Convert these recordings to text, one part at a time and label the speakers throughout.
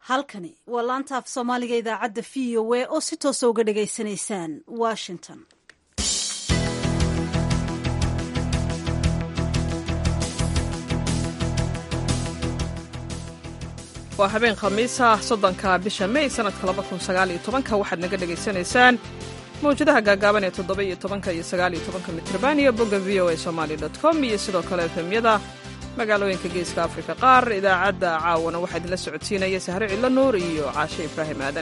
Speaker 1: halkani waa laanta af soomaaliga idaacadda v o a oo si toosa uga dhagaysanaysaan washington
Speaker 2: waa habeen khamiisa soddonka bisha may sanadka laba kun sagaal iyo tobanka waxaad naga dhagaysanaysaan mawjadaha gaagaaban ee toddoba iyo tobanka iyo sagaal iyo tobanka mitrban iyo bogga v o a somali dot com iyo sidoo kale efemyada magaalooyinka geeska afrika qaar idaacadda caawana waxaa idinla socodsiinaya sahre cidlo nuur iyo caashe ibraahim aadan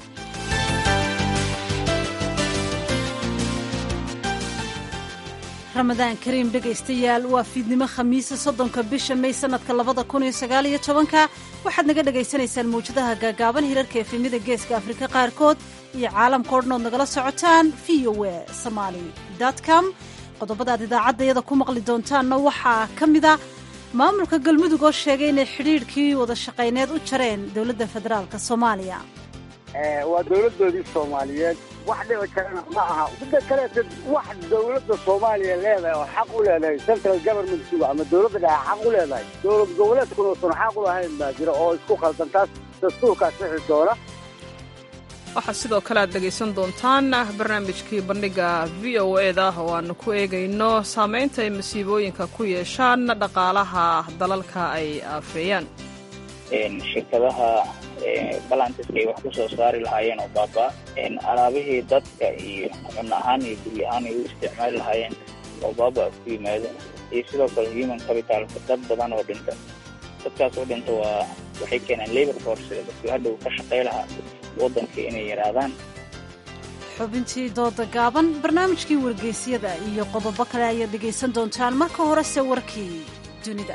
Speaker 1: ramadaan kariim dhegaystayaal waa fiidnimo khamiisa soddonka bisha may sanadka labada kun iyo sagaal iyo tobanka waxaad naga dhagaysanaysaan mawjadaha gaagaaban hirarka efemyada geeska afrika qaarkood iyo caalamka o dhan ood nagala socotaan v o a somaali com qodobada aad idaacaddayada ku maqli doontaanna waxaa ka mida maamulka galmudug oo sheegay inay xidhiidhkii wada shaqayneed u jareen dowladda federaalk soomaaliya
Speaker 3: waa dowladdoodii soomaaliyeed wax dhici karana ma aha midda kaleeta wax dowladda soomaaliya leedahay oo xaq u leedahay central governmentkuga ama dowladda dhexe xaq u leedahay dowlad goboleedkuna uusan xaq u lahayn baa jira oo isku khaldan taas dastuurkaas wixi doona
Speaker 2: waxaa sidoo kale aad dhegaysan doontaan barnaamijkii bandhiga v o e da oo aanu ku eegayno saamaynta ay masiibooyinka ku yeeshaan dhaqaalaha dalalka ay aafeeyaan
Speaker 4: shirkadaha balantiska ay wax ku soo saari lahaayeen oo baaba alaabihii dadka iyo cun ahaan iyo guryo ahaan ay u isticmaali lahaayeen oo baaba ku yimaado iyo sidoo kale human capitalka dad badan oo dhinta dadkaas oo dhinta waa waxay keenaan labor force dadkii hadhow ka shaqay lahaa waddankii inay yaraadaan
Speaker 1: xubintii dooda gaaban barnaamijkii wargeysyada iyo qodobo kale ayaad dhegaysan doontaan marka horese warkii dunida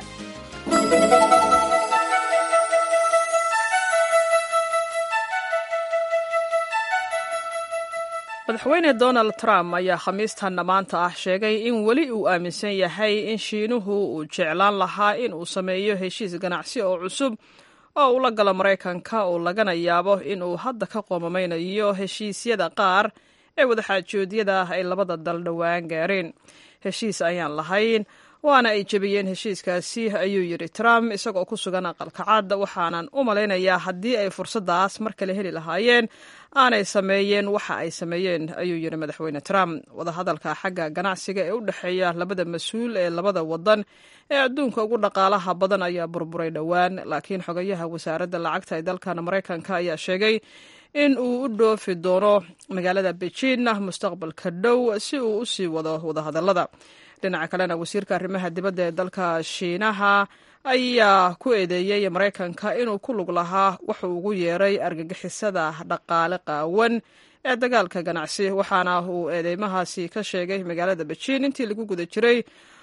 Speaker 2: madaxweyne donald trump ayaa khamiistanna maanta ah sheegay in weli uu aaminsan yahay in shiinuhu uu jeclaan lahaa in uu sameeyo heshiis ganacsi oo cusub oo uu la galo maraykanka oo lagana yaabo in uu hadda ka qoomameynayo heshiisyada qaar ee wadaxaajoodyada ay labada dal dhowaan gaareen heshiis ayaan lahayn waana ay jebiyeen heshiiskaasi ayuu yidhi trump isagoo ku sugan aqalka cad waxaanan u malaynayaa haddii ay fursaddaas mar kale heli lahaayeen aanay sameeyeen waxa ay sameeyeen ayuu yidhi madaxweyne trump wadahadalka xagga ganacsiga ee u dhexeeya labada mas-uul ee labada wadan ee adduunka ugu dhaqaalaha badan ayaa burburay dhowaan laakiin xogayaha wasaaradda lacagta ee dalkan maraykanka ayaa sheegay in uu u dhoofi doono magaalada beijing mustaqbalka dhow si uu u sii wado wadahadallada dhinaca kalena wasiirka arrimaha dibadda ee dalka shiinaha ayaa ku eedeeyey maraykanka inuu ku lug lahaa wuxuu ugu yeeray argagixisada dhaqaale qaawan ee dagaalka ganacsi waxaana uu eedeymahaasi ka sheegay magaalada beijing intii lagu guda jiray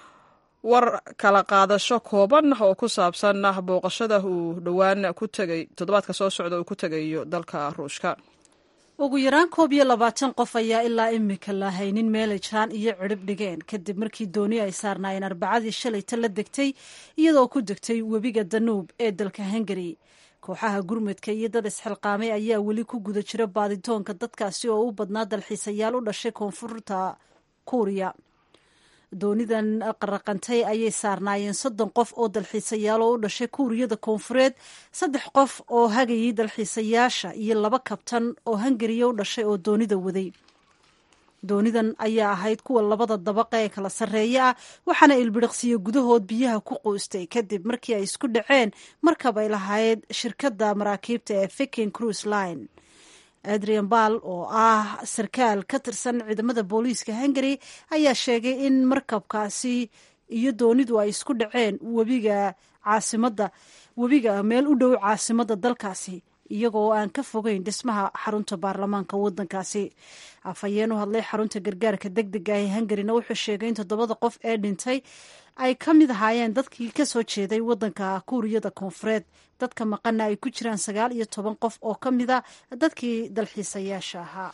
Speaker 2: war kala qaadasho kooban oo ku saabsan booqashada uu dhowaan ku tegay toddobaadka soo socda uu ku tegayo dalka ruushka
Speaker 1: ugu yaraan koob iyo labaatan qof ayaa ilaa imika la haynin meelay jaan iyo cidhib dhigeen kadib markii dooni ay saarnaayeen arbacadii shalayta la degtay iyadoo ku degtay webiga danuub ee dalka hungari kooxaha gurmudka iyo dad isxilqaamay ayaa weli ku guda jira baaditoonka dadkaasi oo u badnaa dalxiisayaal u dhashay koonfurta kuuriya doonidan qaraqantay ayay saarnaayeen soddon qof oo dalxiisayaal oo u dhashay kuuriyada koonfureed saddex qof oo hagayay dalxiisayaasha iyo laba kabtan oo hungariya u dhashay oo doonida waday doonidan ayaa ahayd kuwa labada dabaqa ee kala sarreeya ah waxaana ilbiriqsiyo gudahood biyaha ku quustay kadib markii ay isku dhaceen markab ay lahayd shirkadda maraakiibta ee viking cruise line adrian bal oo ah sarkaal ka tirsan ciidamada booliiska hungary ayaa sheegay in markabkaasi iyo doonidu ay isku dhaceen webiga caasimadda webiga meel u dhow caasimadda dalkaasi iyagoo aan ka fogeyn dhismaha xarunta baarlamaanka wadankaasi afhayeen u hadlay xarunta gargaarka deg dega ee hungarina wuxuu sheegay in toddobada qof ee dhintay ay ka mid ahaayeen dadkii ka soo jeeday wadanka kuuriyada koonfureed dadka maqana ay ku jiraan sagaal iyo toban qof oo ka mida dadkii dalxiisayaasha ahaa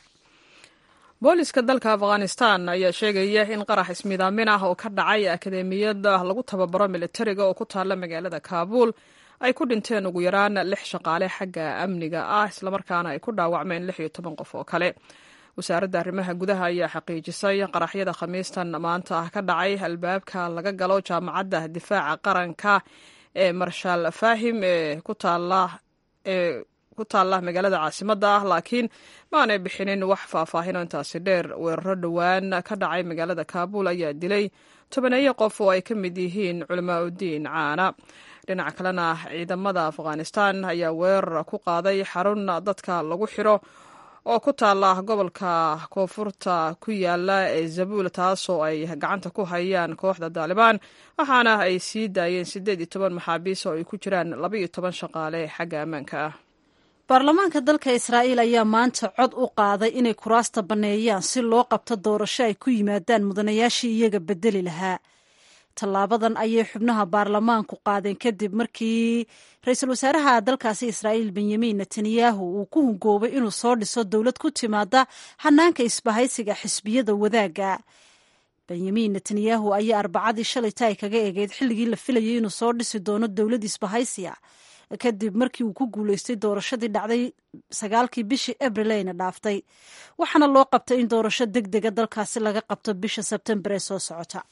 Speaker 2: booliska dalka afghanistan ayaa sheegaya in qarax ismidaamin ah oo ka dhacay akademiyada lagu tababaro militariga oo ku taalla magaalada kaabuul ay ku dhinteen ugu yaraan lix shaqaale xagga amniga ah islamarkaana ay ku dhaawacmeen lix iyo toban qof oo kale wasaaradda arrimaha gudaha ayaa xaqiijisay qaraxyada khamiistan maanta ah ka dhacay albaabka laga galo jaamacadda difaaca qaranka ee marshaal faahim ee ku taala ee ku taalla magaalada caasimadda ah laakiin maanay bixinin wax faahfaahino intaasi dheer weeraro dhowaan ka dhacay magaalada kaabul ayaa dilay tobaneeyo qof oo ay ka mid yihiin culamaa udiin caana dhinaca kalena ciidamada afghanistan ayaa weerar ku qaaday xarun dadka lagu xiro oo ku taalla gobolka koonfurta ku yaala ee zabuul taasoo ay gacanta ku hayaan kooxda daalibaan waxaana ay sii daayeen siddeed iyo toban maxaabiis oo ay ku jiraan laba iyo toban shaqaale xagga ammaanka ah
Speaker 1: baarlamaanka dalka israa'iil ayaa maanta cod u qaaday inay kuraasta banneeyaan si loo qabto doorasho ay ku yimaadaan mudanayaashii iyaga bedeli lahaa tallaabadan ayay xubnaha baarlamaanku qaadeen kadib markii ra-iisul wasaaraha dalkaasi israa'iil benyamin netanyahu uu ku hungoobay inuu soo dhiso dowlad ku timaada hanaanka isbahaysiga xisbiyada wadaagga benyamin netanyahu ayaa arbacadii shalayta ay kaga eegeyd xilligii la filayay inuu soo dhisi doono dowlad isbahaysiya kadib markii uu ku guuleystay doorashadii dhacday sagaalkii bishii abril ayna dhaaftay waxaana loo qabtay in doorasho deg dega dalkaasi laga qabto bisha sebtembar ee soo socota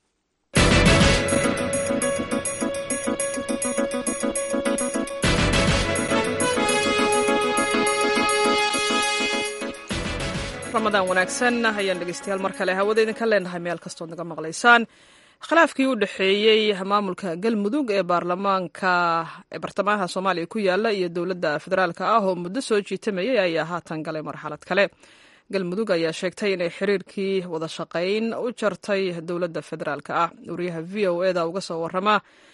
Speaker 2: ramadaan wanaagsan ayaan dhegeystayaal mar kale hawada idinka leenahay meel kastood naga maqlaysaan khilaafkii u dhexeeyey maamulka galmudug ee baarlamaanka ee bartamaanka soomaaliya ku yaala iyo dowladda federaalka ah oo muddo soo jiitamayay ayaa haatan galay marxalad kale galmudug ayaa sheegtay inay xiriirkii wada shaqayn u jartay dowladda federaalka ah wariyaha v o eda uga soo warama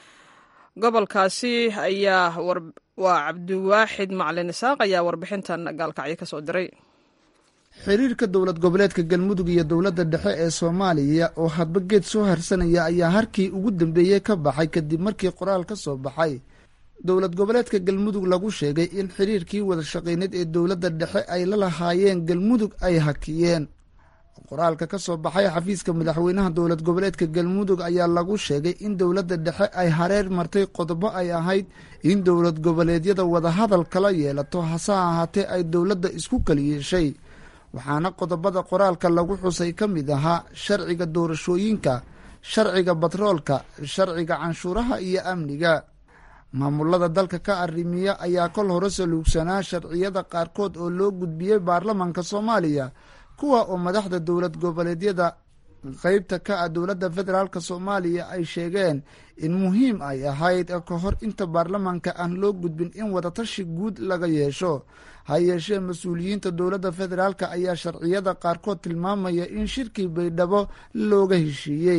Speaker 2: gobolkaasi ayaa waa cabdiwaaxid macalin isaaq ayaa warbixintan gaalkacyo kasoo diray
Speaker 5: xiriirka dowlad goboleedka galmudug iyo dowladda dhexe ee soomaaliya oo hadba geed soo harsanaya ayaa harkii ugu dambeeyey ka baxay kadib markii qoraal ka soo baxay dowlad goboleedka galmudug lagu sheegay in xiriirkii wada shaqayneed ee dowladda dhexe ay la lahaayeen galmudug ay hakiyeen qoraalka ka soo baxay xafiiska madaxweynaha dowlad goboleedka galmudug ayaa lagu sheegay in dowladda dhexe ay hareer martay qodobo ay ahayd in dowlad goboleedyada wadahadal kala yeelato hase ahaatee ay dowladda isku kaliyeeshay waxaana qodobada qoraalka lagu xusay ka mid ahaa sharciga doorashooyinka sharciga batroolka sharciga canshuuraha iyo amniga maamulada dalka ka arrimiya ayaa kol hore saluugsanaa sharciyada qaarkood oo loo gudbiyey baarlamaanka soomaaliya kuwa oo madaxda dowlad goboleedyada qeybta ka ah dowladda federaalk soomaaliya ay sheegeen in muhiim ay ahayd ka hor inta baarlamaanka aan loo gudbin in wadatashi guud laga yeesho ha yeeshee mas-uuliyiinta dowladda federaalk ayaa sharciyada qaarkood tilmaamaya in shirkii baydhabo looga heshiiyey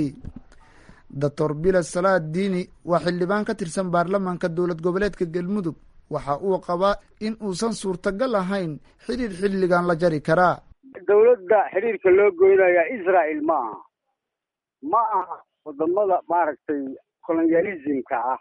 Speaker 5: doctor bila salaad diini waa xildhibaan ka tirsan baarlamaanka dowlad goboleedka galmudug waxa uu qabaa in uusan suurtagal ahayn xiriir xilligan la jari karaa
Speaker 3: dowladda xiriirka loo goynaya israel ma aha ma aha wadamada maaragtay colonialismka ah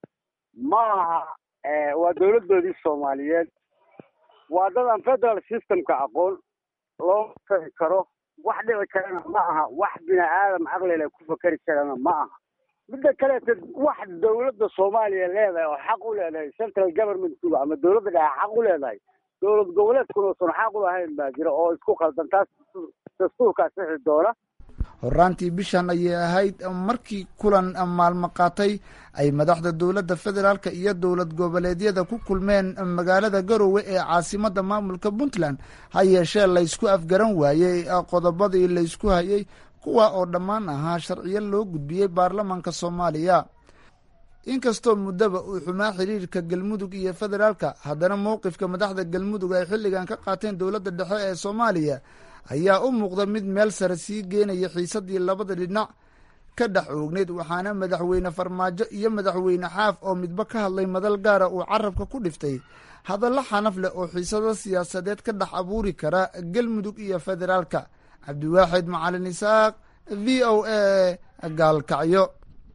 Speaker 3: ma aha waa dowladdoodii soomaaliyeed waa dad aan federal systemka aqoon loo fari karo wax dhici karana ma aha wax bini aadam caqlile ku fakeri karana ma aha midda kaleeta wax dowladda soomaaliya leedahay oo xaq u leedahay central governmentkuga ama dowladda dhexe xaq u leedahay dowlad goboleedkuna usan xaq u lahayn baa jira oo isku qaldan taas dastuurkaa sixi doona
Speaker 5: horaantii bishan ayay ahayd markii kulan maalmo qaatay ay madaxda dowladda federaalk iyo dowlad goboleedyada ku kulmeen magaalada garowe ee caasimada maamulka puntland ha yeeshee laysku afgaran waayey qodobadii laysku hayay kuwa oo dhammaan ahaa sharciyo loo gudbiyey baarlamaanka soomaaliya inkastoo muddaba uu xumaa xiriirka galmudug iyo federaalka haddana mowqifka madaxda galmudug ay xilligan ka qaateen dowladda dhexe ee soomaaliya ayaa u muuqda mid meel sare sii geenaya xiisadii labada dhinac ka dhex oogneyd waxaana madaxweyne farmaajo iyo madaxweyne xaaf oo midba ka hadlay madal gaara uu carabka ku dhiftay hadallo xanaf leh oo xiisado siyaasadeed ka dhex abuuri kara galmudug iyo federaalka cabdiwaaxid macalin isaaq v o a gaalkacyo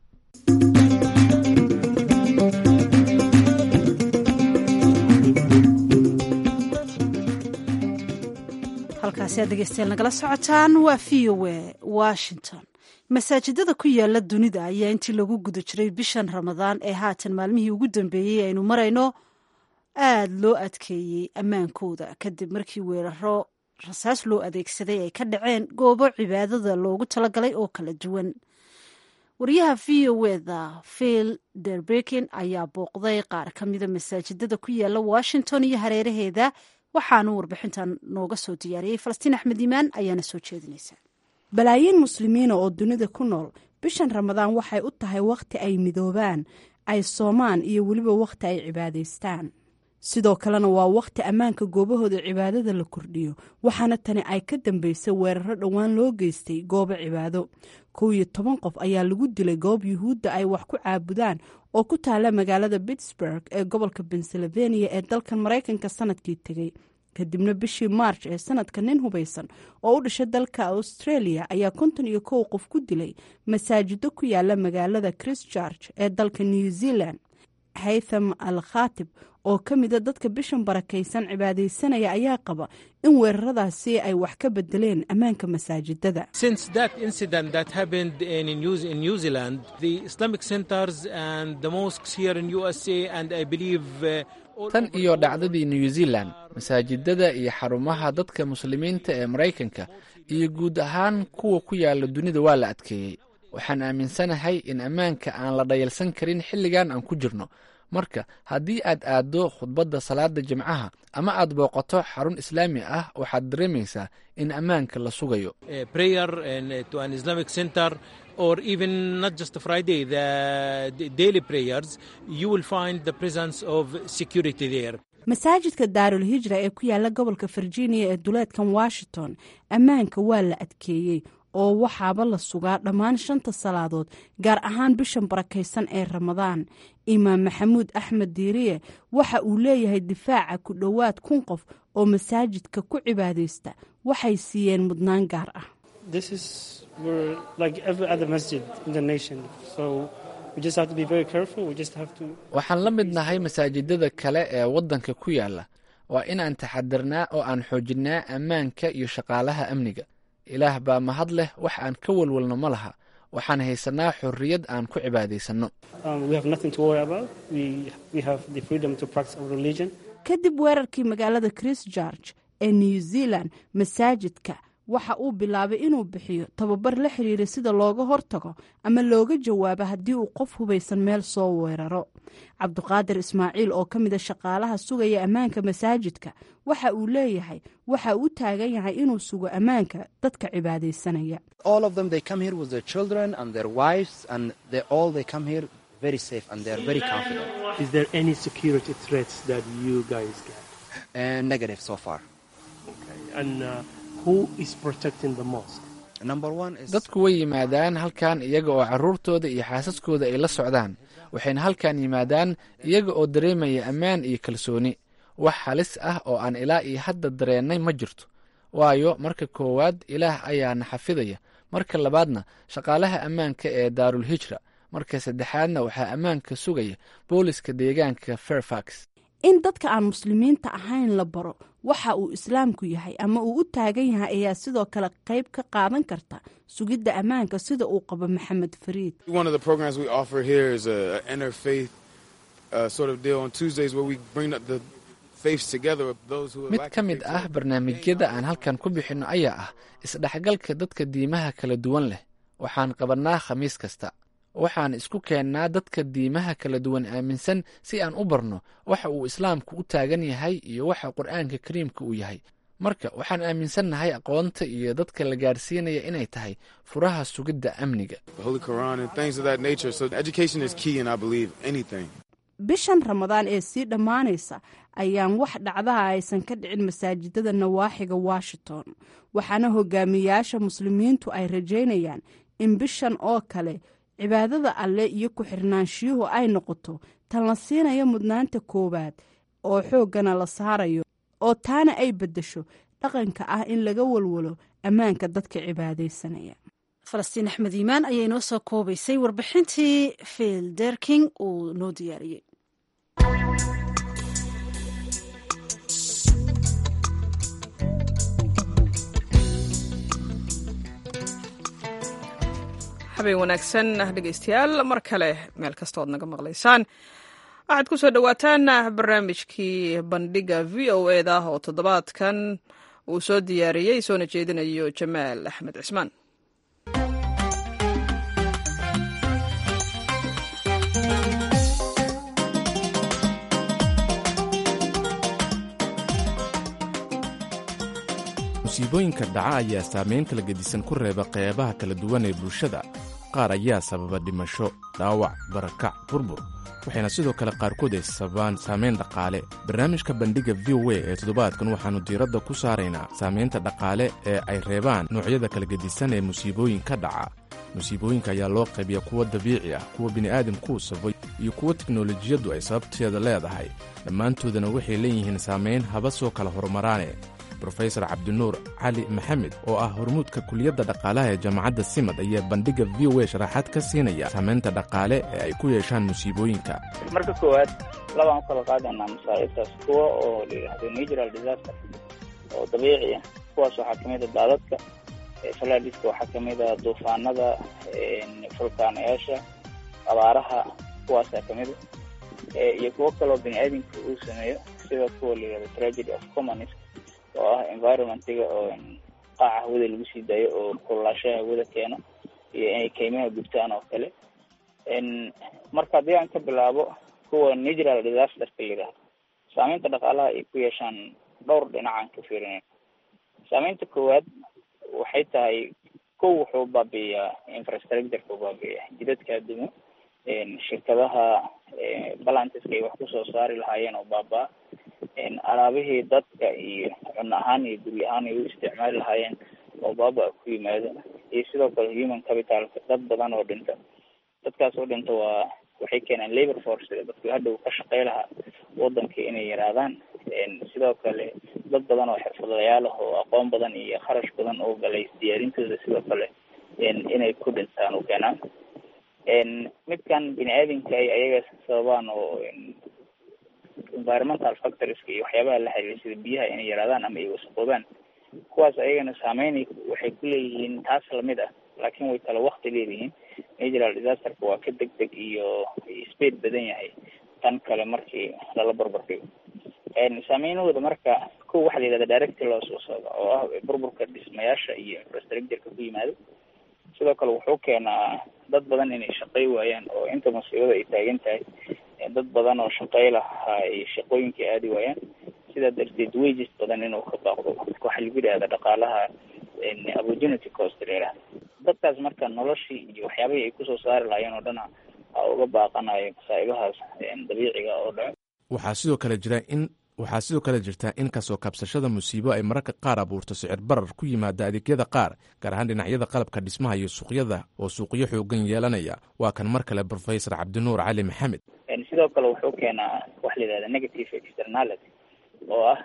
Speaker 1: halkaasi aad dhegeystayaal nagala socotaan waa v o a washington masaajidada ku yaala dunida ayaa intii lagu guda jiray bishan ramadaan ee haatan maalmihii ugu dambeeyey aynu marayno aada loo adkeeyey ammaankooda kadib markii weeraro rasaas loo adeegsaday ay ka dhaceen goobo cibaadada loogu talagalay oo kala duwan wariyaha v o eda phil derbekin ayaa booqday qaar ka mida masaajidada ku yaala washington iyo hareeraheeda waxaanu warbixintan nooga soo diyaariyey falastiin axmed iimaan ayaana soo jeedinaysa
Speaker 6: balaayiin muslimiina oo dunida ku nool bishan ramadaan waxay u tahay wakhti ay midoobaan ay soomaan iyo weliba wakhti ay cibaadaystaan sidoo kalena waa wakhti ammaanka goobahooda cibaadada la kordhiyo waxaana tani ay ka dambeysay weeraro dhowaan loo geystay goobo cibaado kow iyo toban qof ayaa lagu dilay goob yuhuudda ay wax ku caabudaan oo ku taala magaalada pittsburg ee gobolka pennsylvania ee dalkan maraykanka sanadkii tegey kadibna bishii march ee sanadka nin hubaysan oo u dhashay dalka australia ayaa konton iyo kow qof ku dilay masaajido ku yaala magaalada christchurch ee dalka new zealand haytham al khatib oo ka mida dadka bishan barakaysan cibaadaysanaya ayaa qaba in weeraradaasi ay wax ka bedeleen ammaanka masaajidada
Speaker 7: tan iyo dhacdadii new zealand masaajidada iyo xarumaha dadka muslimiinta ee maraykanka iyo guud ahaan kuwa ku yaala dunida waa la adkeeyey waxaan aaminsanahay in ammaanka aan la dhayalsan karin xilligan aan ku jirno marka haddii aad aaddo khudbadda salaada jimcaha ama aad booqato xarun islaami ah waxaad dareemaysaa in ammaanka la sugayo
Speaker 8: or even not just Friday, the, the daily prayers, you will find the presence of security there.
Speaker 6: masaajidka daarul hijra ee ku yaala gobolka virginia ee duleedkan washington ammaanka waa la adkeeyey oo waxaaba la sugaa dhammaan shanta salaadood gaar ahaan bishan barakaysan ee ramadaan imaam maxamuud axmed diiriye waxa uu leeyahay difaaca ku dhowaad kun qof oo masaajidka ku cibaadaysta waxay siiyeen mudnaan gaar ah
Speaker 7: waxaan la mid nahay masaajidada kale ee waddanka ku yaala waa inaan taxadirnaa oo aan xoojinnaa ammaanka iyo shaqaalaha amniga ilaah baa mahad leh wax aan ka walwalno ma laha waxaan haysannaa xorriyad aan ku cibaadaysanno
Speaker 6: kadib weerarkii magaalada christchurch ee new zealand masaajidka waxa uu bilaabay inuu bixiyo tababar la xiriira sida looga hortago ama looga jawaabo haddii uu qof hubaysan meel soo weeraro cabduqaadir ismaaciil oo ka mida shaqaalaha sugaya ammaanka masaajidka waxa uu leeyahay waxa uu taagan yahay inuu sugo ammaanka dadka cibaadaysanaya
Speaker 7: dadku way yimaadaan halkan iyaga oo carruurtooda iyo xaasaskooda ay la socdaan waxayna halkan yimaadaan iyaga oo dareemaya ammaan iyo kalsooni wax halis ah oo aan ilaa iyo hadda dareennay ma jirto waayo marka koowaad ilaah ayaana xafidaya marka labaadna shaqaalaha ammaanka ee daarul hijra marka saddexaadna waxaa ammaanka sugaya booliska deegaanka fairfax
Speaker 6: in dadka aan muslimiinta ahayn la baro waxa uu islaamku yahay ama uu u taagan yahay ayaa sidoo kale qayb ka qaadan karta sugidda ammaanka sida uu qabo maxamed fariid
Speaker 7: mid ka mid ah barnaamijyada aan halkan ku bixinno ayaa ah isdhexgalka dadka diimaha kala duwan leh waxaan qabannaa khamiis kasta waxaan isku keennaa dadka diimaha kala duwan aaminsan si aan u barno waxa uu islaamku u taagan yahay iyo waxa qur'aanka kariimka uu yahay marka waxaan aaminsannahay aqoonta iyo dadka la gaarsiinaya inay tahay furaha sugidda amniga
Speaker 6: bishan ramadaan ee sii dhammaanaysa ayaan wax dhacdaha aysan ka dhicin masaajidada nawaaxiga washington waxaana hogaamiyayaasha muslimiintu ay rajaynayaan in bishan oo kale cibaadada alle iyo ku-xirnaanshiyuhu ay noqoto tan la siinayo mudnaanta koowaad oo xooggana la saarayo oo taana ay beddesho dhaqanka ah in laga walwalo ammaanka dadka cibaadaysanaya
Speaker 1: falastiin axmed iimaan ayay noo soo koobaysay warbixintii phil derking uu noo diyaariyey
Speaker 2: habeen wanaagsan dhegeystayaal mar kale meel kasta ood naga maqlaysaan waxaad ku soo dhowaataan barnaamijkii bandhiga v o e da oo toddobaadkan uu soo diyaariyey soona jeedinayo jamaal axmed cismaan
Speaker 9: musiibooyinka dhaca ayaa saamayn kala gedisan ku reeba qeybaha kala duwan ee bulshada qaar ayaa sababa dhimasho dhaawac barakac burbur waxayna sidoo kale qaarkood ay sababaan saamayn dhaqaale barnaamijka bandhigga v o a ee toddobaadkan waxaannu diiradda ku saaraynaa saamaynta dhaqaale ee ay reebaan noocyada kala gedisan ee musiibooyinka dhaca musiibooyinka ayaa loo qaybiya kuwa dabiici ah kuwa bini'aadamkuu sabay iyo kuwa teknolojiyaddu ay sababteeda leedahay dhammaantoodana waxay leeyihiin saamayn haba soo kala horumaraane brofesor cabdinuur cali maxamed oo ah hormuudka kuliyadda dhaqaalaha ee jaamacadda simad ayaa bandhigga v o a sharaxaad ka siinaya saamaynta dhaqaale ee ay ku yeeshaan musiibooyinka
Speaker 4: marka koowaad labaan kala qaadanaa masaa'ibtaas kuwa oo la yidhaahdo natural disaster oo dabiici ah kuwaas waxaa kamid a daadadka falaadiska waxaa kamid a duufaanada fulkaanayaasha abaaraha kuwaasaa kamid a iyo kuwo kaloo bini-aadamka uu sameeyo sida kuwa la yidhahdo tragedy of commons oo ah environmentiga oo qaaca hawada lagu sii daayo oo kululaashaha hawada keeno iyo inay keymaha gubtaan oo kale marka haddii aan ka bilaabo kuwa natural disasterka la yidhahdo saameynta dhaqaalaha ay ku yeeshaan dhowr dhinacaan ka fiirinayn saameynta koowaad waxay tahay kow wuxuu baabi'iyaa infrastructureka u baabi'iya jidadka adduumo shirkadaha balantiska ay wax kusoo saari lahaayeen oo baaba alaabihii dadka iyo cunno ahaan iyo guri ahaan ay u isticmaali lahaayeen oo baaba ku yimaado iyo sidoo kale human capitalka dad badan oo dhinta dadkaas oo dhinta waa waxay keenaan labor force dadku hadhow ka shaqey lahaa wadanka inay yaraadaan sidoo kale dad badan oo xirfadlayaal ah oo aqoon badan iyo kharash badan oo galay diyaarintooda sidoo kale inay ku dhintaan u keenaan midkan bini aadamka ay ayaga sababaan oo environmental factorieska iyo waxyaabaha la xiriira sida biyaha inay yaraadaan ama ay wasaqoobaan kuwaas ayagana saameyn waxay ku leeyihiin taas lamid ah laakiin way kala wakti leeyihiin natural disasterka waa ka deg deg iyo speed badan yahay tan kale markii lala barbar dhigo saameynahooda marka kow waxaa la yidhahda direct loss oo socda oo ah burburka dhismayaasha iyo infrastructureka ku yimaado sidoo kale wuxuu keenaa dad badan inay shaqey waayaan oo inta musiibada ay taagan tahay dad badan oo shaqey lahaa ay shaqooyinkai aadi waayaan sidaa darteed wages badan inuu ka baaqdo waxaa lagu yidhahda dhaqaalaha opportunity cost la yidhahda dadkaas marka noloshii iyo waxyaabihii ay kusoo saari lahaayeen oo dhan a uga baaqanayo masaa'ibahaas dabiiciga oo dhaco
Speaker 9: waxaa sidoo kale jira in waxaa sidoo kale jirta in kasoo kabsashada musiibo ay mararka qaar abuurto sicir barar ku yimaada adeegyada qaar gaar ahaan dhinacyada qalabka dhismaha iyo suuqyada oo suuqyo xoogan yeelanaya waa kan mar kale professor cabdinuur cali maxamed
Speaker 4: sidoo kale wuxuu keenaa waxa la yidhahda negative externality oo ah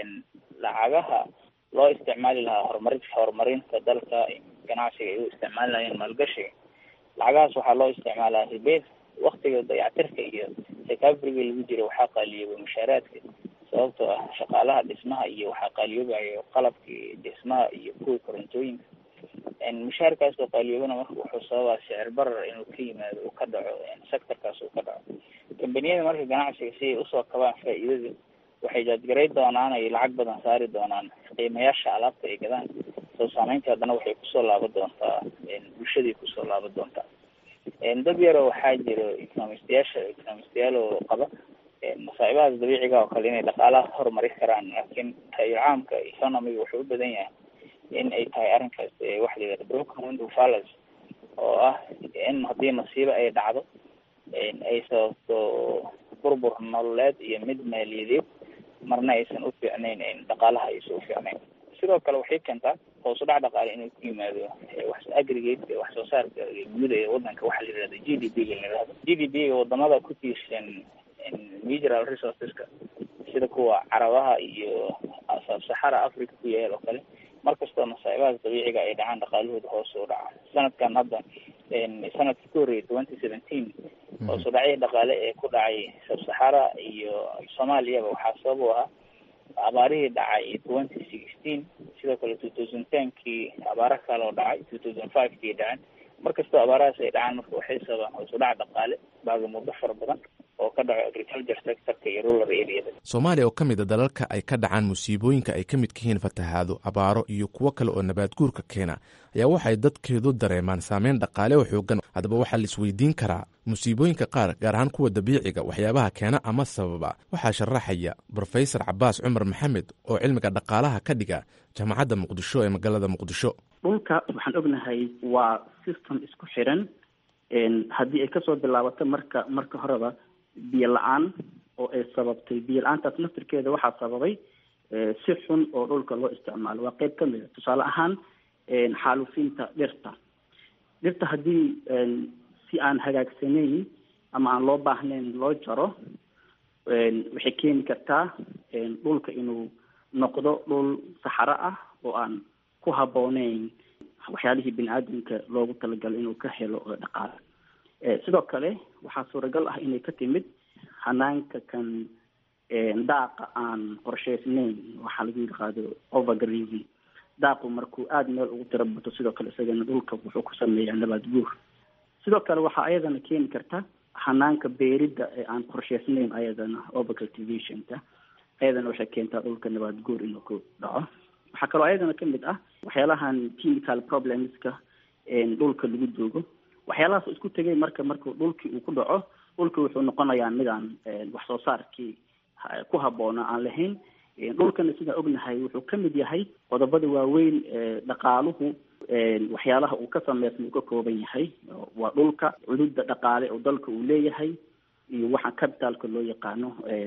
Speaker 4: lacagaha loo isticmaali lahaa horumari horumarinta dalka ganacsiga ay u isticmaali lahayeen maalgashiga lacagahaas waxaa loo isticmaalaa ribeed waktiga dayactirka iyo recoveryga lagu jiro waxaa qaaliyoobay mushaaraadka sababtoo ah shaqaalaha dhismaha iyo waxaa qaaliyoobayo qalabkii dhismaha iyo kuwii korontooyinka mushaarkaas oo qaaliyoobana marka wuxuu sababaa sicir barar inuu ka yimaado uu ka dhaco sectorkaas uu ka dhaco kambaniyada marka ganacsiga si ay usoo kabaan faa'iidada waxay jaadgaray doonaan ay lacag badan saari doonaan qiimayaasha alaabta ay gadaan soo saameynta haddana waxay kusoo laaban doontaa bulshaday kusoo laaban doontaa dad yaroo waxaa jiro economistayaasha economistayaal oo qaba masaa'ibahaas dabiiciga oo kale inay dhaqaalaha horumari karaan laakiin tayir caamka economiga wuxuu u badan yahay in ay tahay arrinkaas waxa la yidhahda broken window fallacy oo ah in haddii masiibo ay dhacdo ay sababto burbur nololeed iyo mid maaliyadeed marna aysan u fiicnayn dhaqaalaha aysan u fiicnayn sidoo kale waxay keentaa hoos u dhac dhaqaale inuu ku yimaado wax aggregate wax soo saarka guud ee wadanka waxaa la yidhahda g d p ga la yidhahdo g d p ga wadamada ku tiirsan natural resourceska sida kuwa carabaha iyo saxara africa ku yaal oo kale markastoo masaa'ibahaas dabiiciga ay dhacaan dhaqaalahooda hoos u dhaca sanadkan hadda sanadkii ku horreeyay twenty seventeen hoos u dhacyo dhaqaale ee ku dhacay sabsaxara iyo soomaaliyaba waxaa sabab u ahaa abaarihii dhacay twenty sixteen sidoo kale two thousand tenkii abaaro kale oo dhacay two thousand five kii dhaceen markastoo abaarahaas ay dhacaan marka waxay sababaan hoos u dhac dhaqaale baaga muddo fara badan oo ka dhaco agriculture sectorka iyo rural areada
Speaker 9: soomaaliya oo ka mid a dalalka ay ka dhacaan musiibooyinka ay ka midka yihiin fatahaado abaaro iyo kuwo kale oo nabaad guurka keena ayaa waxay dadkeedu dareemaan saameyn dhaqaale oo xoogan haddaba waxaa la isweydiin karaa musiibooyinka qaar gaar ahaan kuwa dabiiciga waxyaabaha keena ama sababa waxaa sharaxaya brofesor cabaas cumar maxamed oo cilmiga dhaqaalaha ka dhiga jaamacadda muqdisho ee magaalada muqdisho
Speaker 10: dhulka waxaan ognahay waa system isku xiran haddii ay kasoo bilaabato marka marka horeba biyo la-aan oo ay sababtay biyo la-aantaas naftirkeeda waxaa sababay si xun oo dhulka loo isticmaalo waa qeyb kamid a tusaale ahaan xaalufinta dhirta dhirta haddii si aan hagaagsanayn ama aan loo baahnayn loo jaro waxay keeni kartaa dhulka inuu noqdo dhul saxaro ah oo aan ku habbooneyn waxyaalihii bini aadamka loogu talagalay inuu ka helo dhaqaale sidoo kale waxaa suuragal ah inay ka timid hanaanka kan daaqa aan qorshaysnayn waxaa lagu yaqaado overgrazing daaqu markuu aada meel ugu tiro bato sidoo kale isagana dhulka wuxuu ku sameeyaa nabaad guur sidoo kale waxaa ayadana keeni karta hanaanka beeridda ee aan qorshaysnayn ayadana overcultivationka ayadana waxay keentaa dhulka nabaad guur inuu ku dhaco waxaa kaloo ayadana kamid ah waxyaalahan chemical problemska dhulka lagu doogo waxyaalahaas isku tegay marka markuu dhulkii uu ku dhaco dhulkii wuxuu noqonayaa midaan wax soo saarkii ku habboona aan lahayn dhulkana sidaan ognahay wuxuu kamid yahay qodobada waaweyn dhaqaaluhu waxyaalaha uu ka sameysma uu ka kooban yahay waa dhulka cududa dhaqaale oo dalka uu leeyahay iyo waxa capitalka loo yaqaano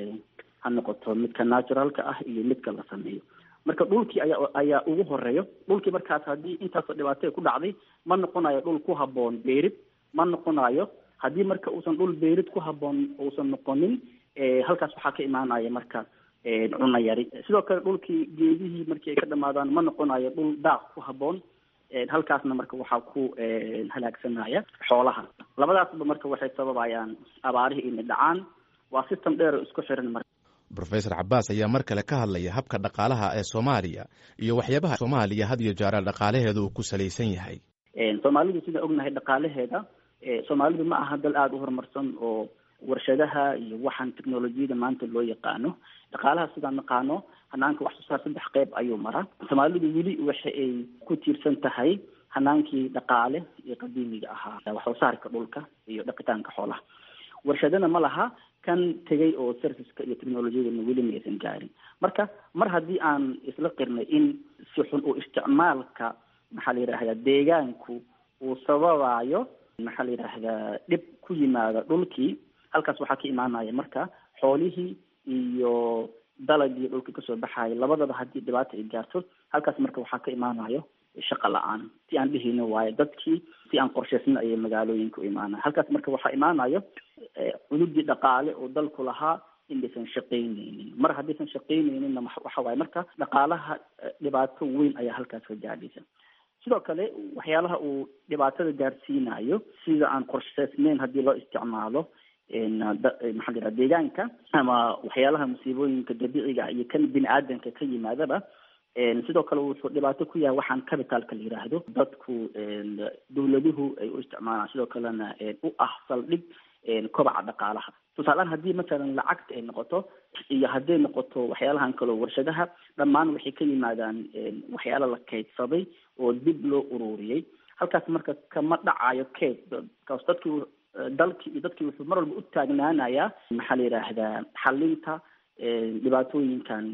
Speaker 10: ha noqoto midka naturalka ah iyo midka la sameeyo marka dhulkii ayaa ayaa ugu horeeyo dhulkii markaas haddii intaasoo dhibaato ku dhacday ma noqonayo dhul ku habboon beerid ma noqonayo haddii marka uusan dhul beerid ku habboon uusan noqonin halkaas waxaa ka imaanaya marka cuna yari sidoo kale dhulkii geedihii markii ay ka dhamaadaan ma noqonayo dhul daaq ku habboon halkaasna marka waxaa ku halaagsanaya xoolaha labadaasba marka waxay sababayaan abaarihii inay dhacaan waa system dheer oo isku xiran marka
Speaker 9: rofesor cabaas ayaa mar kale ka hadlaya habka dhaqaalaha ee soomaaliya iyo waxyaabaha soomaaliya had iyo jeera dhaqaalaheeda uu ku salaysan yahay
Speaker 10: soomaalidu sidaan ognahay dhaqaalaheeda soomaalidu ma aha dal aada u horumarsan oo warshadaha iyo waxaan technolojiyada maanta loo yaqaano dhaqaalaha sidaan naqaano hanaanka wax soo saar saddex qeyb ayuu maraa soomaalidu weli waxa ay ku tiirsan tahay hanaankii dhaqaale ee qadiimiga ahaa wax soo saarka dhulka iyo dhaqitaanka xoolaha warshadana ma laha kan tegay oo serviceka iyo technolojiyadana weli ma aysan gaarin marka mar haddii aan isla qirnay in si xun uu isticmaalka maxaa la yidhahdaa deegaanku uu sababayo maxaa la yidhaahdaa dhib ku yimaada dhulkii halkaas waxaa ka imaanaya marka xoolihii iyo dalagii dhulka kasoo baxaya labadaba haddii dhibaata ay gaarto halkaas marka waxaa ka imaanayo shaqa la-aan si aan dhihino waayo dadkii si aan qorshaysna ayay magaalooyinka u imaanaya halkaas marka waxaa imaanayo cududii dhaqaale oo dalku lahaa inaysan shaqaynaynin mar haddaysan shaqaynayninna waxa waaye marka dhaqaalaha dhibaato weyn ayaa halkaas ka gaadhaysa sidoo kale waxyaalaha uu dhibaatada gaarsiinayo sida aan qorshaysnayn haddii loo isticmaalo maxaa la yidhaha deegaanka ama waxyaalaha musiibooyinka dabiiciga iyo kan bini aadamka ka yimaadaba sidoo kale wuxuu dhibaato ku yahay waxaan capitalka la yidhaahdo dadku dawladuhu ay u isticmaalaan sidoo kalena u ah saldhig kobaca dhaqaalaha tusaaleaan haddii masalan lacagta ay noqoto iyo hadday noqoto waxyaalahan kaleo warshadaha dhammaan waxay ka yimaadaan waxyaala la kaydsaday oo dib loo ururiyey halkaas marka kama dhacayo kayd kaas dadkii dalkii iyo dadkii wuxuu mar walba u taagnaanayaa maxaa la yidhaahdaa xalinta dhibaatooyinkan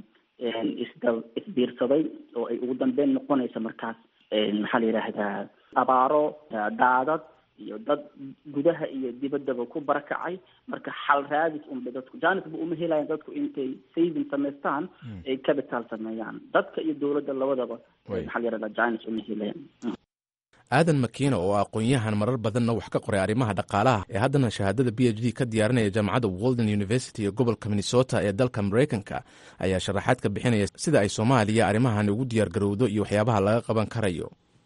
Speaker 10: isda isbiirsaday oo ay ugu dambeyn noqonaysa markaas maxaa la yidhaahdaa abaaro daadad iyo dad gudaha iyo dibaddaba ku barakacay marka xal raadis unba dadku janisba uma helayan dadku intay saving samaystaan ay capital sameeyaan dadka iyo dowladda labadaba maxaa la yidhahdaa janis uma helayan
Speaker 9: aadan makiina oo aqoon-yahan marar badanna wax ka qoray arrimaha dhaqaalaha ee haddana shahaadada b h d ka diyaarinaya jaamacadda walden university ee gobolka minnesota ee dalka maraykanka ayaa sharaxaad ka bixinaya sida ay soomaaliya arrimahan ugu diyaar garowdo iyo waxyaabaha laga qaban karayo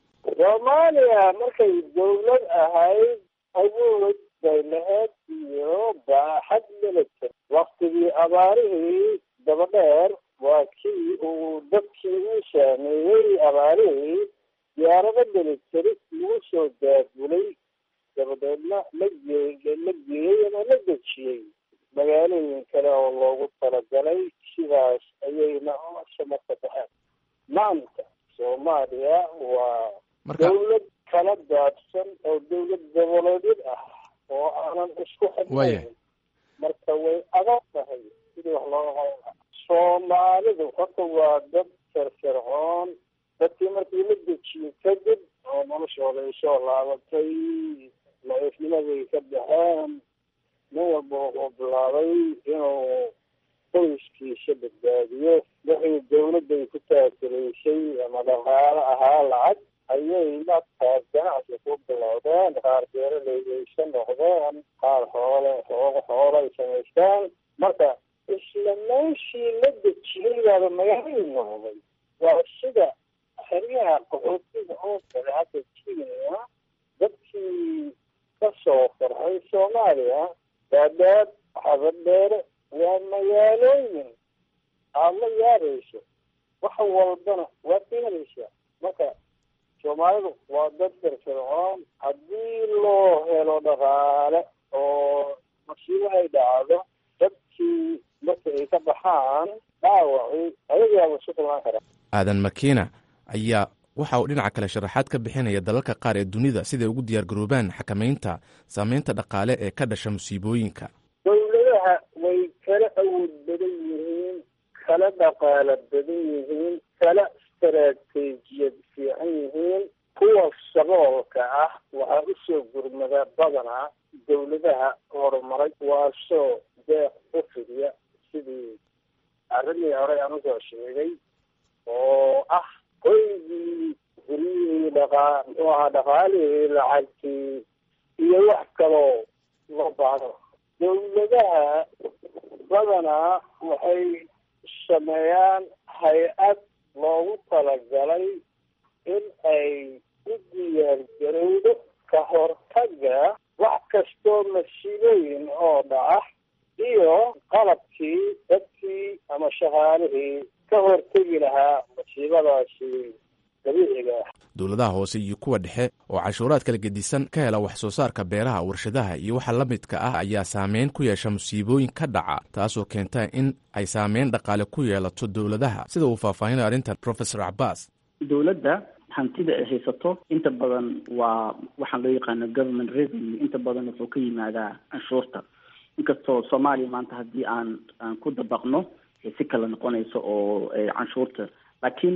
Speaker 3: soomaaliya markay dawlad ahayd awood bay lahayd iyo baaxad milita waktigii abaarihii dabadheer waa kii uu dadkii uu saameeyey abaarihii diyaarado militaris lagu soo daabulay dabadeedna la gee la geeyey ama la dejiyey
Speaker 11: magaalooyin kale oo loogu talagalay sidaas ayayna shamarka baxeen maanta soomaaliya waa dawlad kala daadsan oo dawlad goboleedyad ah oo aanan isku xidnayn marka way adag tahay sidii wax looga qaban lahaa soomaalidu horta waa dad firfircoon dadkii markii la dejiyey kadib oo noloshooda ay soo laabatay la-ifnimaday ka baxeen nin walba wuxuu bilaabay inuu qoyskiisa badbaadiyo wixii dawladday ku taakulaysay ama dhaqaalo ahaa lacag ayay markaas ganacsi ku bilowdeen qaar beeraleydaysa noqdeen qaar xoole xooga xoolay samaystaan marka isla meeshii la dejiyey baaba magaalay noqday waa sida xeryaha qaxootiga oo kale hadda kenya dadkii ka soo farxay soomaaliya daadaad xabadheere waa magaalooyin aada la yaabayso wax walbana waad ka helaysaa marka soomaalidu waa dad firfircoon haddii loo helo dhaqaale oo masiibo ay dhacdo dadkii marka ay ka baxaan dhaawacii ayagaaba isu kulmaan karaa
Speaker 9: aadan makiina ayaa waxa uu dhinaca kale sharaxaad ka bixinaya dalalka qaar ee dunida siday ugu diyaargaroobaan xakamaynta saameynta dhaqaale ee ka dhasha musiibooyinka
Speaker 11: dawladaha way kala awood badan yihiin kala dhaqaalo badan yihiin kala istaraatiijiyad fiican yihiin kuwa saboolka ah waxaa usoo gurmada badanaa dawladaha horumaray waasoo deeq u fidiya sidii arrimii horey aan usoo sheegay oo ah hoygii guryihii dhaqaa muxuu ahaa dhaqaalihii lacagtii iyo wax kaloo loo baahdo dawladaha badanaa waxay sameeyaan hay-ad loogu talagalay in ay u diyaargarowdo ka hortaga wax kastoo masiibooyin oo dhaca iyo qalabkii dadkii ama shaqaalihii ka hortegi lahaa masiibadaasi dabiiciga ah
Speaker 9: dowladaha hoose iyo kuwa dhexe oo cashuuraad kala gedisan ka hela wax soo saarka beeraha warshadaha iyo waxa la midka ah ayaa saameyn ku yeesha musiibooyin ka dhaca taasoo keenta in ay saameyn dhaqaale ku yeelato dowladaha sida uu faahfaahinayo arrintan professor cabaas
Speaker 10: dowladda hantida ay haysato inta badan waa waxaan loo yaqaano government revenue inta badan wuxuu ka yimaadaa canshuurta inkastoo soomaaliya maanta haddii aan aan ku dabaqno si kala noqonayso oo canshuurta laakiin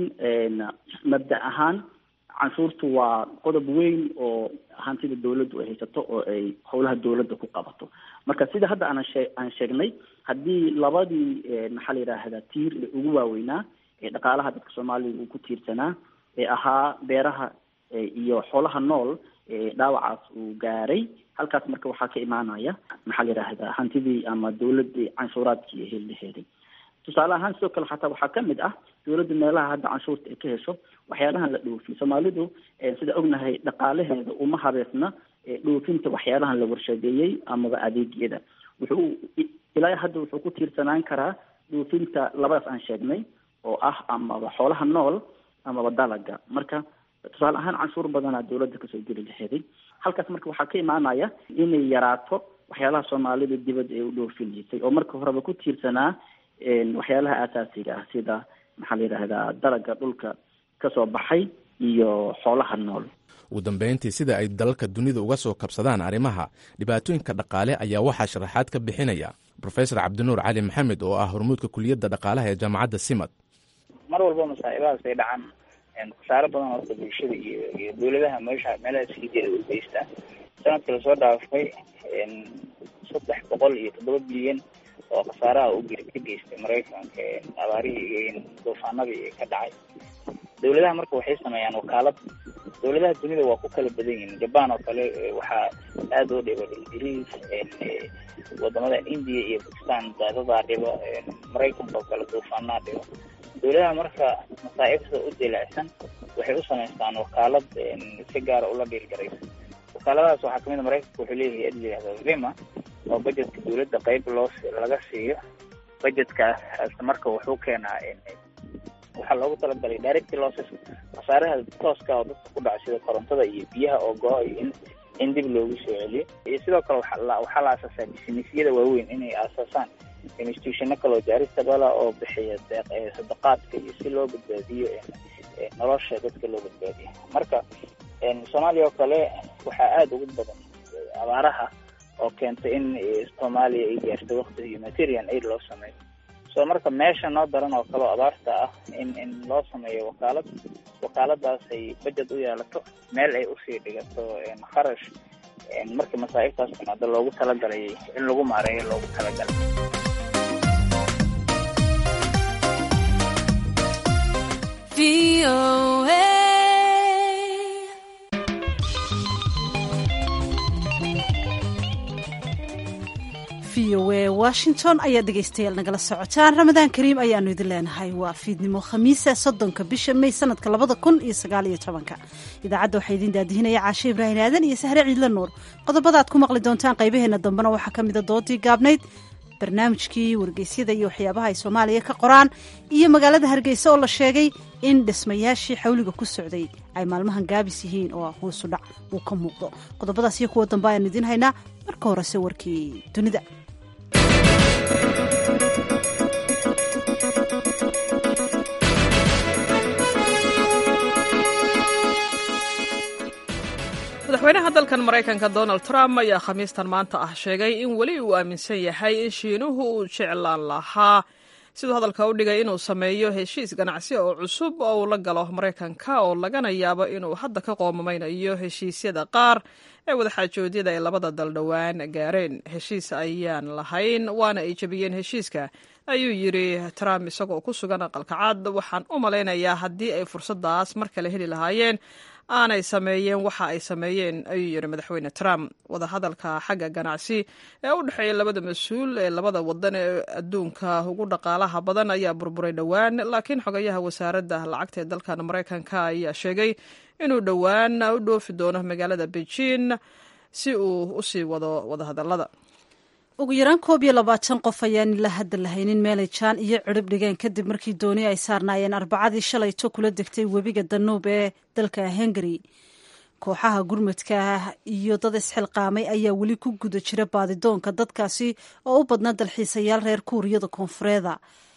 Speaker 10: mabda ahaan canshuurtu waa qodob weyn oo hantida dawladdu ay haysato oo ay howlaha dawladda ku qabato marka sida hadda aan shee aan sheegnay haddii labadii maxaa la yidhaahdaa tiir ee ugu waaweynaa ee dhaqaalaha dadka soomaaliya uu ku tiirsanaa ee ahaa beeraha iyo xoolaha nool dhaawacaas uu gaaray halkaas marka waxaa ka imaanaya maxaa la yidhaahdaa hantidii ama dawladii canshuuraadkii ay heli laheeday tusaale ahaan sidoo kale xataa waxaa kamid ah dawladda meelaha hadda canshuurta ay ka hesho waxyaalahan la dhoofiyo soomaalidu sida ognahay dhaqaalaheeda uma habeesna dhoofinta waxyaalahan la warshadeeyey amaba adeegyada wuxuu ilaa hadda wuxuu ku tiirsanaan karaa dhoofinta labadaas aan sheegnay oo ah amaba xoolaha nool amaba dalaga marka tusaale ahaan canshuur badanaa dawladda kasoo geli laheeday halkaas marka waxaa ka imaanaya inay yaraato waxyaalaha soomaalida dibadda ay u dhoofineysay oo marka horeba ku tiirsanaa waxyaalaha aasaasiga ah sida maxaa la yidhaahdaa dalaga dhulka kasoo baxay iyo xoolaha nool
Speaker 9: ugu dambeyntii sida ay dalalka dunida uga soo kabsadaan arrimaha dhibaatooyinka dhaqaale ayaa waxaa sharaxaad ka bixinaya professor cabdinuur cali maxamed oo ah hormuudka kuliyadda dhaqaalaha ee jaamacadda simad
Speaker 4: mar walba masaa'ibahaas ay dhacaan khasaaro badan horta bulshada iyo iyo dawladaha meesha meelaha siideeda u geystaan sanadka lasoo dhaafay saddex boqol iyo toddoba bilyan oo khasaaraha u ka geystay maraykanka abaarihii iyo duufaanadii ka dhacay dawladaha marka waxay sameeyaan wakaalad dawladaha dunida waa ku kala badan yihiin jaban oo kale waxaa aada oo dhiba ingiriis wadamadan india iyo bakistan daadadaa dhiba maraykanka oo kale duufaanaa dhiba dawladaha marka masaa'ibta u dilaacsan waxay u samaystaan wakaalad si gaara ula dhiilgaraysa wakaaladahaas waxaa kamid a maraykanka wuxuu leeyahay ad layihahda vima oo budgetka dawladda qeyb loo laga siiyo budgetkaas marka wuxuu keenaa waxaa loogu talagalay direct losses khasaaraha tooska oo dadka ku dhaca sida korontada iyo biyaha oo go-a iyo in in dib loogu soo celiyo iyo sidoo kale waxaa la asaasaa bisinesyada waaweyn inay aasaasaan institutiono kaloo jaarista dhala oo bixiya sadaqaadka iyo si loo badbaadiyo nolosha dadka loo badbaadiyo marka soomaaliya oo kale waxaa aada ugu badan abaaraha oo keentay in soomaaliya ay gaarto wakti humanitarian aid loo sameeyo so marka meesha noo daran oo kale oo abaarta ah in in loo sameeyo wakaalad wakaaladaas ay budget u yeelato meel ay usii dhigato kharash markii masaa'ibtaas timaado loogu talagalay in lagu maareeyo loogu talagalay
Speaker 1: v o a washington ayaa dhegaystayaal nagala socotaan ramadaan kariim ayaanu idin leenahay waa fiidnimo khamiisa soddonka bisha may sanadka labada kun iyo sagaaliyo tobanka idaacadda waxaa idiin daadihinaya caashe ibraahim aadan iyo sahre ciidla nuur qodobada aad ku maqli doontaan qaybaheena dambena waxaa ka mida doodii gaabnayd barnaamijkii wargeysyada iyo waxyaabaha ay soomaaliya ka qoraan iyo magaalada hargeysa oo la sheegay in dhismayaashii xawliga ku socday ay maalmahan gaabis yihiin oo hoosu dhac uu ka muuqdo qodobadaas iyo kuwa dambe ayaanu idiin haynaa marka horese warkii dunida
Speaker 2: madaxweynaha dalkan maraykanka donald trump ayaa khamiistan maanta ah sheegay in weli uu aaminsan yahay in shiinuhu uu jeclaan lahaa siduu hadalka u dhigay inuu sameeyo heshiis ganacsi oo cusub oo uu la galo maraykanka oo lagana yaabo inuu hadda ka qoomamaynayo heshiisyada qaar ee wadaxaajoodyada ay labada dal dhowaan gaareen heshiis ayaan lahayn waana ay jebiyeen heshiiska ayuu yidri trump isagoo ku sugan aqalka cad waxaan u malaynayaa haddii ay fursadaas mar kale heli lahaayeen aanay sameeyeen waxa ay sameeyeen ayuu yidhi madaxweyne trump wadahadalka xagga ganacsi ee u dhexeeya labada mas-uul ee labada wadan ee adduunka ugu dhaqaalaha badan ayaa burburay dhowaan laakiin xogayaha wasaaradda lacagta ee dalkan maraykanka ayaa sheegay inuu dhowaan u dhoofi doono magaalada beijing si uu usii wado wadahadalada
Speaker 1: ugu yaraan koob iyo labaatan qof ayaan ila hadda lahaynin meelay jaan iyo cirib dhigeen kadib markii dooni ay saarnaayeen arbacadii shalayto kula degtay webiga danuub ee dalka hungari kooxaha gurmadka iyo dad isxilqaamay ayaa weli ku guda jira baadidoonka dadkaasi oo u badna dalxiisayaal reer kuuriyada koonfureeda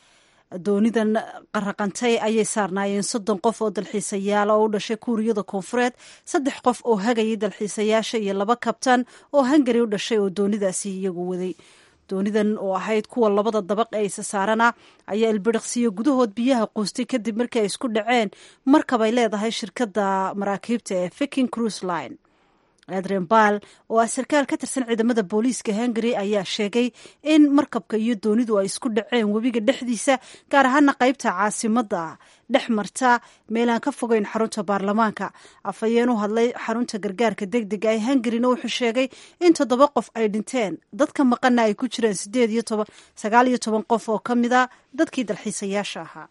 Speaker 1: doonidan qaraqantay ayay saarnaayeen soddon qof oo dalxiisayaal oo u dhashay kuuriyada koonfureed saddex qof oo hagayay dalxiisayaasha iyo laba kabtan oo hungari u dhashay oo doonidaasi iyagu waday doonidan oo ahayd kuwa labada dabaq ee isa saarana ayaa ilbiriqsiyo gudahood biyaha quustay kadib markii ay isku dhaceen markab ay leedahay shirkadda maraakiibta ee viking cruise line adrian baal oo ah sarkaal ka tirsan ciidamada booliiska hungari ayaa sheegay in markabka iyo doonidu ay isku dhaceen webiga dhexdiisa gaar ahaana qaybta caasimadda dhex marta meelaan ka fogeyn xarunta baarlamaanka afhayeen u hadlay xarunta gargaarka deg dega ee hungarina wuxuu sheegay in toddoba qof ay dhinteen dadka maqana ay ku jireen sideed iyo toban sagaal iyo toban qof oo ka mid a dadkii dalxiisayaasha ahaa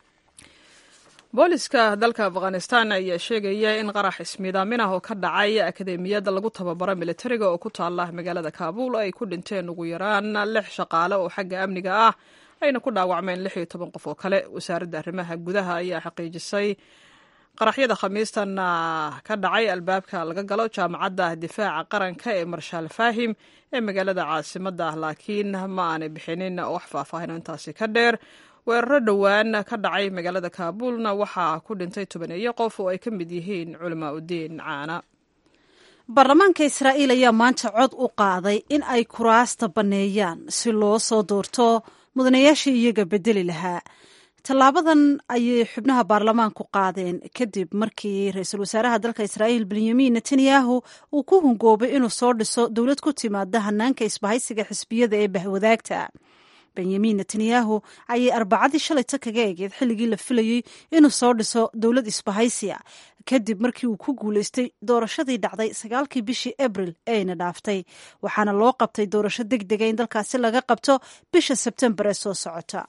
Speaker 2: booliska dalka afghanistan ayaa sheegaya in qarax ismiidaamin ah oo ka dhacay akademiyadda lagu tababaro militariga oo ku taala magaalada kaabuul ay ku dhinteen ugu yaraan lix shaqaale oo xagga amniga ah ayna ku dhaawacmeen lix iyo toban qof oo kale wasaaradda arrimaha gudaha ayaa xaqiijisay qaraxyada khamiistan ka dhacay albaabka laga galo jaamacadda difaaca qaranka ee marshaal faahim ee magaalada caasimadda ah laakiin ma aanay bixinin wax faahfaahin intaasi ka dheer weeraro dhowaan ka dhacay magaalada kaabuulna waxaa ku dhintay tobaneeyo qof oo ay ka mid yihiin culamaa udiin caana
Speaker 1: baarlamaanka israa'iil ayaa maanta cod u qaaday in ay kuraasta banneeyaan si loo soo doorto mudanayaashii iyaga bedeli lahaa tallaabadan ayay xubnaha baarlamaanku qaadeen kadib markii ra-iisul wasaaraha dalka israa'iil benyamin netanyahu uu ku hungoobay inuu soo dhiso dowlad ku timaada hanaanka isbahaysiga xisbiyada ee bahwadaagta benyamin netanyahu ayay arbacadii shalayta kaga egeed xilligii la filayey inuu soo dhiso dowlad isbahaysiya kadib markii uu ku guuleystay doorashadii dhacday sagaalkii bishii abril eeyna dhaaftay waxaana loo qabtay doorasho deg dega in dalkaasi laga qabto bisha sebtembar ee soo socota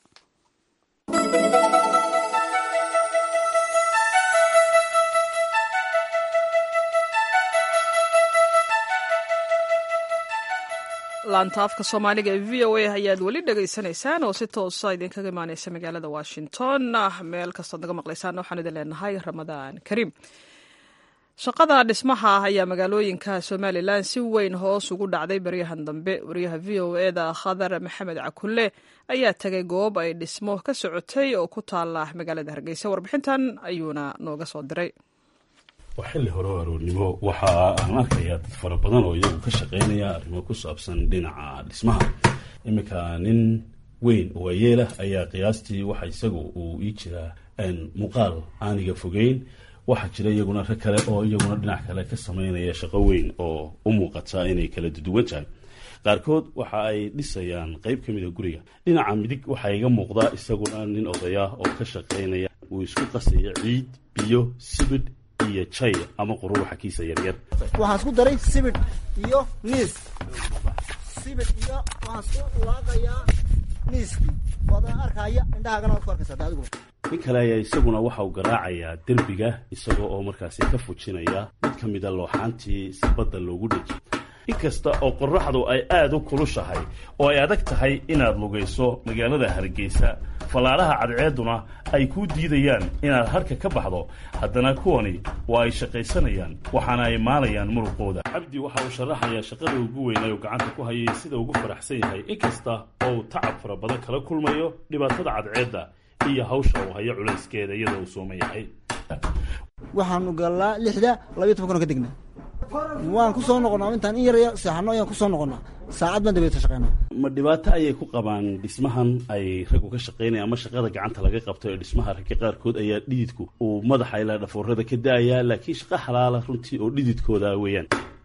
Speaker 2: laanta afka soomaaliga ee v o a ayaad weli dhegaysanaysaan oo si toosa idinkaga imaaneysa magaalada washington meel kastood naga maqlaysaan waxaan idin leenahay ramadaan kariim shaqada dhismaha ah ayaa magaalooyinka somalilan si weyn hoos ugu dhacday baryahan dambe wariyaha v o eda khadar maxamed cakulle ayaa tagay goob ay dhismo ka socotay oo ku taala magaalada hargeysa warbixintan ayuuna nooga soo diray
Speaker 12: waa xilli hore oo aroornimo waxa aan arkayaa dad fara badan oo iyagu ka shaqaynaya arrimo ku saabsan dhinaca dhismaha iminka nin weyn oo ayeelah ayaa qiyaastii waxa isagu uu ii jiraa muuqaal aaniga fogeyn waxaa jira iyaguna rag kale oo iyaguna dhinac kale ka samaynaya shaqo weyn oo u muuqata inay kala duwan tahay qaarkood waxa ay dhisayaan qeyb ka mida guriga dhinaca midig waxaa iga muuqda isaguna nin odaya oo ka shaqaynaya uu isku qasaya ciid biyo sibidh iyo jay ama qururuxa kiisa yaryar
Speaker 13: waxaan isku daray sibidh iyo niis sibidh iyo waxaan isku laaqayaa niiskii waadaan arkaya indhahaagana waad ku arkaysaa adigu
Speaker 12: nin kale ayaa isaguna waxa uu garaacayaa derbiga isagoo oo markaasi ka fujinaya mid ka mida looxaantii si badda loogu dheji inkasta oo qoraxdu ay aada u kulushahay oo ay adag tahay inaad lugayso magaalada hargeysa fallaadhaha cadceedduna ay kuu diidayaan inaad harka ka baxdo haddana kuwani waa ay shaqaysanayaan waxaana ay maalayaan muruqooda cabdi waxa uu sharaxayaa shaqada ugu weynay oo gacanta ku hayay sida ugu faraxsan yahay inkasta oo uu tacab fara badan kala kulmayo dhibaatada cadceedda iyo hawsha uu hayo culayskeeda iyadoo uu sooma yahay
Speaker 13: waxaanu gallaa lixda labiyo toban kuna ka degnaa waan ku soo noqonnaa intaan in yaraya seexano ayaan ku soo noqonnaa saacad baan dabeeta shaqeynaa
Speaker 12: ma dhibaato ayay ku qabaan dhismahan ay raggu ka shaqaynaya ama shaqada gacanta laga qabto ee dhismaha ragga qaarkood ayaa dhididku uu madaxa ilaa dhafoorada ka da'ayaa laakiin shaqa xalaala runtii oo dhididkooda weeyaan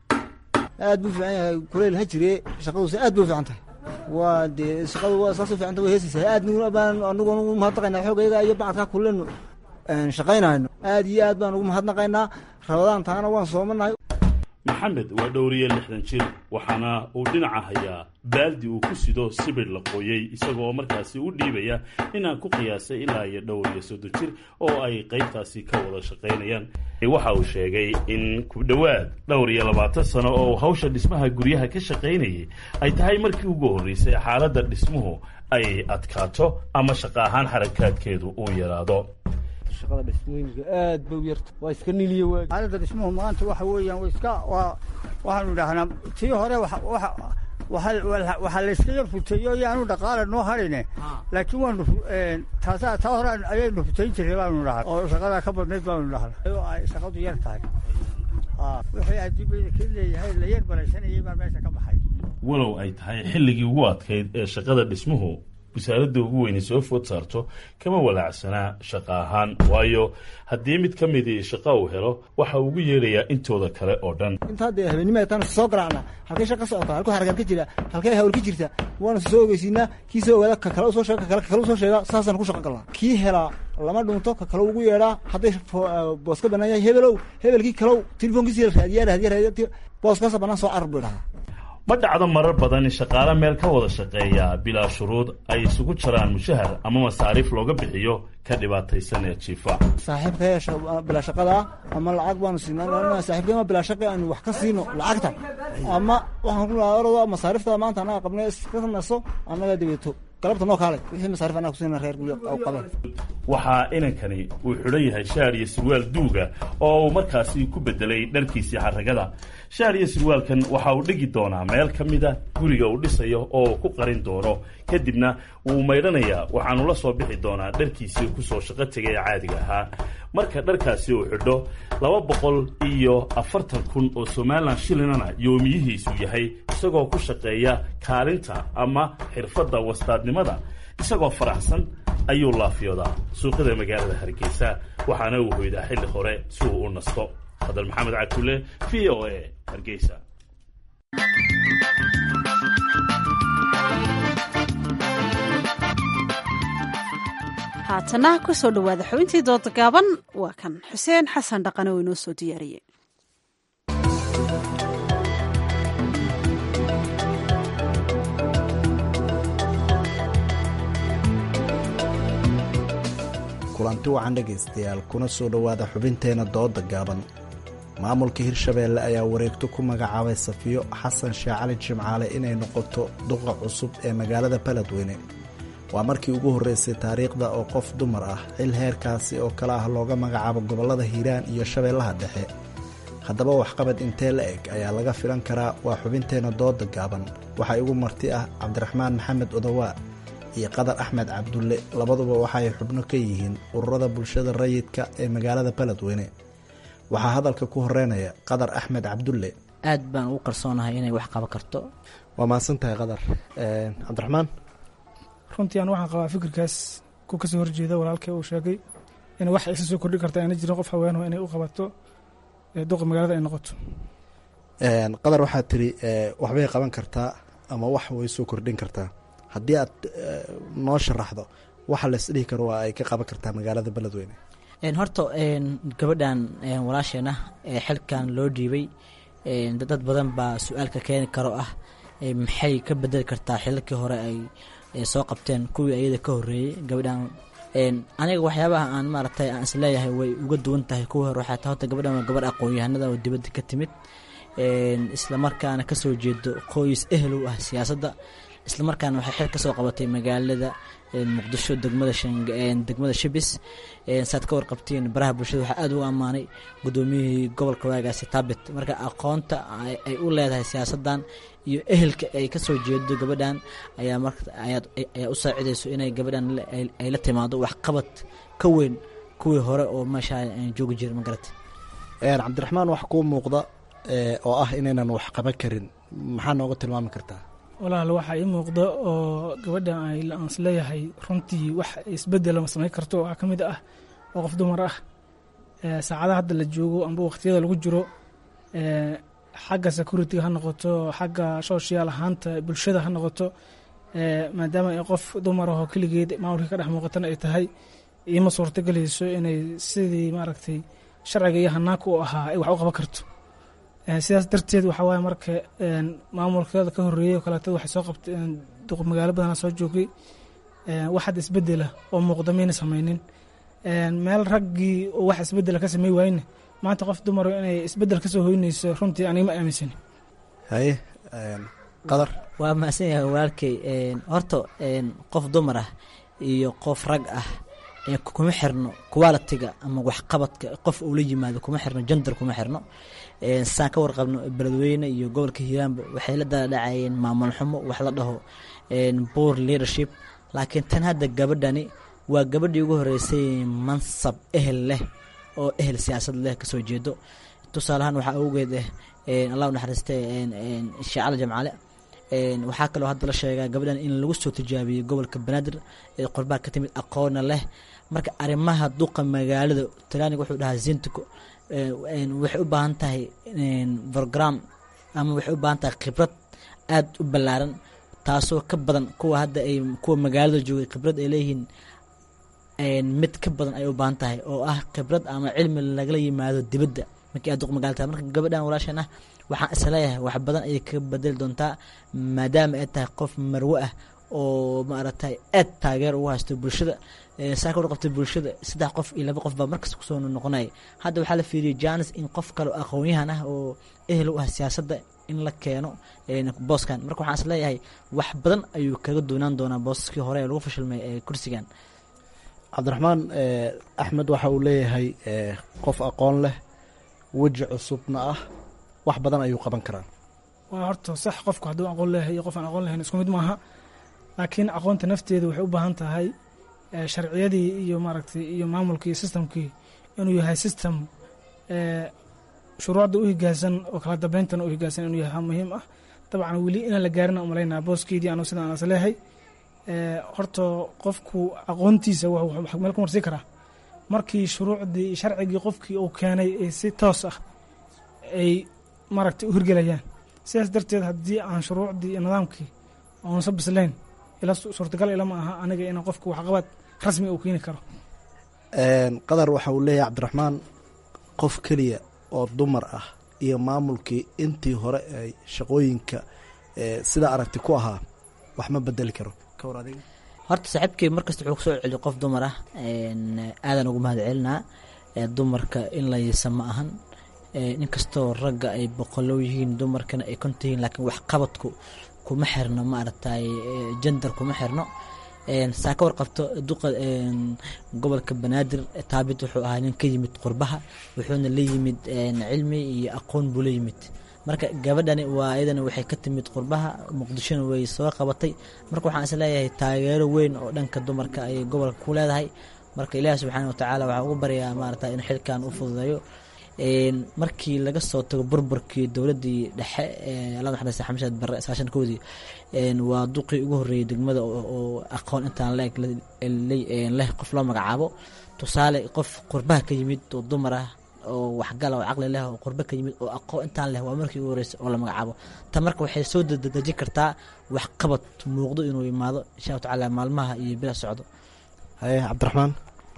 Speaker 13: aad buu fiican yahay kuleyl ha jire shaqaduuse aad bay u fiican tahay waa dee shaqadu waa saas u fiicanta way heesaysaa aad baan anigu ugu mahadnaqaynaa xoogayga iyo bacadkaa kulenu shaqaynayno aad iyo aad baan ugu mahadnaqaynaa rabadaan taana waan soomanahay
Speaker 12: maxamed waa dhowriye lixdan jir waxaana uu dhinaca hayaa baaldi uu ku sido sibir la qooyey isagoo markaasi u dhiibaya inaan ku qiyaasay ilaa iyo dhowr iyo soddon jir oo ay qaybtaasi ka wada shaqaynayaan waxa uu sheegay in ku dhowaad dhowr iyo labaatan sano oo uu hawsha dhismaha guryaha ka shaqaynayay ay tahay markii ugu horreysay xaaladda dhismuhu ay adkaato ama shaqo ahaan xarakaadkeedu uu yaraado
Speaker 14: shaqada dhismooyinka aad bay u yarta waa iska niliya waagi
Speaker 15: xaaladda dhismuhu maanta waxa weeyaan wa iska waa waxaanu idhahnaa tii hore waxaa la iska yar futeeyo yaanu dhaqaala noo harine laakiin waanu taasaa taa hore ayaynu futeyn jiray baanu dhahay oo shaqadaa ka badnayd baanu dhahnaa oo ay shaqadu yar tahay wixii adduunyada ka leeyahay la yar baraysanayay baa meesha ka baxay
Speaker 12: walow ay tahay xilligii ugu adkayd ee shaqada dhismuhu wasaaradda ugu weyne soo food saarto kama walaacsanaa shaqo ahaan waayo haddii mid ka midii shaqo uu helo waxa ugu yeerayaa intooda kale oo dhan
Speaker 13: intaa dee habeenimada taan soo garaacna halkay shaqa socota halkuu xarakaad ka jira halkay hawl ka jirta waana soo ogeysiinaa kii soo ogaada ka kale usoo sheega ka kale ka kale usoo sheega saasaan ku shaqo galnaa kii helaa lama dhunto ka kale ugu yeedhaa hadday boos ka bannaan yahay hebelow hebelkii kalow telefoonkiisi raadiyaa raadiya raadiya booskaasa bannaan soo carar buu idhahaa
Speaker 12: ma dhacdo marar badan in shaqaale meel ka wada shaqeeya bilaa shuruud ay isugu jaraan mushahar ama masaariif looga bixiyo ka dhibaataysan ee jiifa
Speaker 13: saaxiibka bilaa shaqada ama lacag baanu siinaa saaxiibka bilaa shaqa aanu wax ka siino lacagta ama waxaan ku orado masaarifta maanta annaga qabnay iska naso annaga dabeeto galabta noo kaalay wixii masaarif annaga kusiina reer guryo qabeen
Speaker 12: waxaa inankani uu xidhan yahay shaar iyo sirwaal duuga oo uu markaasi ku bedelay dharkiisii xaragada shaar iyo sirwaalkan waxa uu dhigi doonaa meel ka mida guriga uu dhisayo oo ku qarin doono kadibna wuu maydhanayaa waxaanu la soo bixi doonaa dharkiisii kusoo shaqo tegay ee caadiga ahaa marka dharkaasi uu xidho laba boqol iyo afartan kun oo somalilan shilinana yoomiyihiisu yahay isagoo ku shaqeeya kaalinta ama xirfadda wastaadnimada isagoo faraxsan ayuu laafiyoodaa suuqyada magaalada hargeysa waxaana uu hoydaa xilli hore si uu u nasto hadal maxamed cakule v o a hargeysa
Speaker 1: haatana ku soo dhowaada xubintii dooda gaaban waa kan xuseen xasan dhaqane oo inoo soo diyaariyey
Speaker 16: kulanti wacan dhegaystayaal kuna soo dhowaada xubinteenna dooda gaaban maamulka hirshabeelle ayaa wareegto ku magacaabay safiyo xasan sheekh cali jimcaale inay noqoto duqa cusub ee magaalada baledweyne waa markii ugu horreysay taariikhda oo qof dumar ah xil heerkaasi oo kale ah looga magacaabo gobollada hiiraan iyo shabeellaha dhexe haddaba waxqabad intee la eg ayaa laga filan karaa waa xubinteenna dooda gaaban waxaa igu marti ah cabdiraxmaan maxamed odowaa iyo qadar axmed cabdulle labaduba waxaay xubno ka yihiin ururada bulshada rayidka ee magaalada beledweyne waxaa hadalka ku horeynaya qadar axmed cabdulle
Speaker 17: aad baan ugu kalsoonahay inay wax qaban karto
Speaker 16: waa mahadsan tahay qadar cabdiraxmaan
Speaker 18: runtii aan waxaan qabaa fikirkaas ku kasoo horjeeda walaalkay uu sheegay in wax isa soo kordhi karta ayna jirin qof haweenho inay u qabato duqa magaalada ay noqoto
Speaker 16: qadar waxaa tiri waxbay qaban kartaa ama wax way soo kordhin kartaa haddii aad noo sharaxdo waxa la isdhihi karo waa ay ka qaban kartaa magaalada beledweyne
Speaker 17: horta gabadhan walaasheena xilkan loo dhiibay dad badan baa su-aalka keeni karo ah maxay ka bedeli kartaa xilalkii hore ay soo qabteen kuwii ayada ka horeeyey gabadhan aniga waxyaabaha aan maaragtay aan isleeyahay way uga duwan tahay kuwii hore waxaa ta horta gabadhan waa gabadh aqoon-yahanada oo dibadda ka timid islamarkaana kasoo jeedo qoys ehel u ah siyaasadda islamarkaana waxay xil kasoo qabatay magaalada muqdisho degmada degmada shibis saad ka warqabtiin baraha bulshada waxaa aada ugu ammaanay guddoomiyihii gobolka waagaasi taabit marka aqoonta ay u leedahay siyaasaddan iyo ehelka ay kasoo jeedo gabadhan ayaa mar ayaa u saacidayso inay gabadhan ay la timaado waxqabad ka weyn kuwii hore oo meesha joogi jira magarata
Speaker 16: cabdiraxmaan wax kuu muuqda oo ah inaynan wax qaban karin maxaa nooga tilmaami kartaa
Speaker 18: walaal waxaa ii muuqda oo gabadhan ay aan isleeyahay runtii wax isbedela ma samayn karto waxaa ka mid ah oo qof dumar ah saacadaha hadda la joogo amba waqtiyada lagu jiro xagga security ha noqoto xagga social ahaanta bulshada ha noqoto maadaama ay qof dumar ahoo keligeed maamulkii ka dhex muuqatana ay tahay iima suurtagelayso inay sidii maaragtay sharciga iyo hanaanka u ahaa ay wax u qaban karto sidaas darteed waxaa waaye marka maamulkeeda ka horeeyey oo kaleeto waxay soo qabteen magaalo badana soo joogay wax hadda isbedela oo muuqda mayna samaynin meel raggii oo wax isbedela ka samey waayne maanta qof dumaro inay isbedel kasoo hoynayso runtii aniga ma aaminsani
Speaker 16: haye qadar
Speaker 17: waa mahadsan yahay walaalkay horta qof dumar ah iyo qof rag ah kuma xirno qualitiga ama waxqabadka qof uu la yimaado kuma xirno jandar kuma xirno saan ka warqabno beledweyne iyo gobolka hiiraanba waxay la daladhacayeen maamul xumo wax la dhaho boor leadership laakiin tan hadda gabadhani waa gabadhii ugu horeysay mansab ehel leh oo ehel siyaasad leh kasoo jeedo tusaaleahaan waxaa awgeed ah allah naxariiste sheecala jamcale waxaa kaloo hadda la sheegaa gabadhan in lagu soo tijaabiyey gobolka banaadir ee qorbaa ka timid aqoona leh marka arrimaha duqa magaalada talyaaniga wuxuu dhahaa zintico waxay u baahan tahay program ama waxay u baahan tahay khibrad aada u ballaaran taasoo ka badan kuwa hadda ay kuwa magaalada joogay khibrad ay leeyihiin mid ka badan ay u baahan tahay oo ah khibrad ama cilmi lagala yimaado dibadda markii aad duq magaalada tahay marka gabadhan walaashan ah waxaan isleeyahay wax badan ayay ka bedeli doontaa maadaama ay tahay qof marwe ah oo maaragtay aad taageer ugu haysto bulshada saa ka warqabtay bulshada saddex qof iyo laba qof baa markasta kusoo noqonaya hadda waxaa la fiiriyay janis in qof kale oo aqoon-yahan ah oo ehel u ah siyaasadda in la keeno booskan marka waxaan isleeyahay wax badan ayuu kaga doonaan doonaa boosaskii hore ee lagu fashilmay ee kursigan
Speaker 16: cabdiraxmaan axmed waxa uu leeyahay qof aqoon leh weji cusubna ah wax badan ayuu qaban karaa
Speaker 18: waa horta sax qofku hadduu aqoon leeyahay iyo qof aan aqoon lahayn isku mid maaha laakiin aqoonta nafteeda waxay u baahan tahay sharciyadii iyo maaragtay iyo maamulkii iyo systemkii inuu yahay system shuruucda u higaansan oo kala dambeyntan u higaansan inuu yahay muhiim ah dabcan weli inaan la gaarin aan umalaynaa booskeedii anu sidaan as leehay horta qofku aqoontiisa wuxuu meel ku marsi karaa markii shuruucdii sharcigii qofkii uu keenay ay si toos ah ay maaragtay u hirgelayaan sidaas darteed haddii aan shuruucdii iyo nidaamkii oonsa bislayn ila suurtagal ilama aha aniga inaan qofku waxqabad rasmi uu keeni karo
Speaker 16: qadar waxa uu leeyahay cabdiraxmaan qof keliya oo dumar ah iyo maamulkii intii hore ay shaqooyinka sida aragti ku ahaa wax ma bedeli karo kawar adiga
Speaker 17: horta saaxiibkii markasta wuxuu kusoo celiyo qof dumar ah aadan ugu mahad celinaa dumarka in la yiisa ma ahan inkastoo ragga ay boqolow yihiin dumarkana ay konta yihiin laakiin waxqabadku kuma xirno maaragtay jender kuma xirno saa ka warqabto duqa gobolka banaadir taabit wuxuu ahaa nin ka yimid qurbaha wuxuuna la yimid cilmi iyo aqoon buu la yimid marka gabadhani waa iyadana waxay ka timid qurbaha muqdishona way soo qabatay marka waxaan isleeyahay taageero weyn oo dhanka dumarka ayay gobolka ku leedahay marka ilaahi subxaana watacaala waxaa ugu baryaa maarata in xilkan u fududeeyo markii laga soo tago burburkii dowladii dhexe alla naxariista xamshaad barre sagaashan koodii waa duqii ugu horreeyey degmada oo aqoon intaan leeg leh qof loo magacaabo tusaale qof qurbaha ka yimid oo dumar ah oo waxgala oo caqli leh oo qurbe ka yimid oo aqoon intaan leh waa markii ugu horreysay oo la magacaabo ta marka waxay soo dadejin kartaa waxqabad muuqdo inuu imaado insha allahu tacaala maalmaha iyo bila socdo
Speaker 16: haye cabdiraxmaan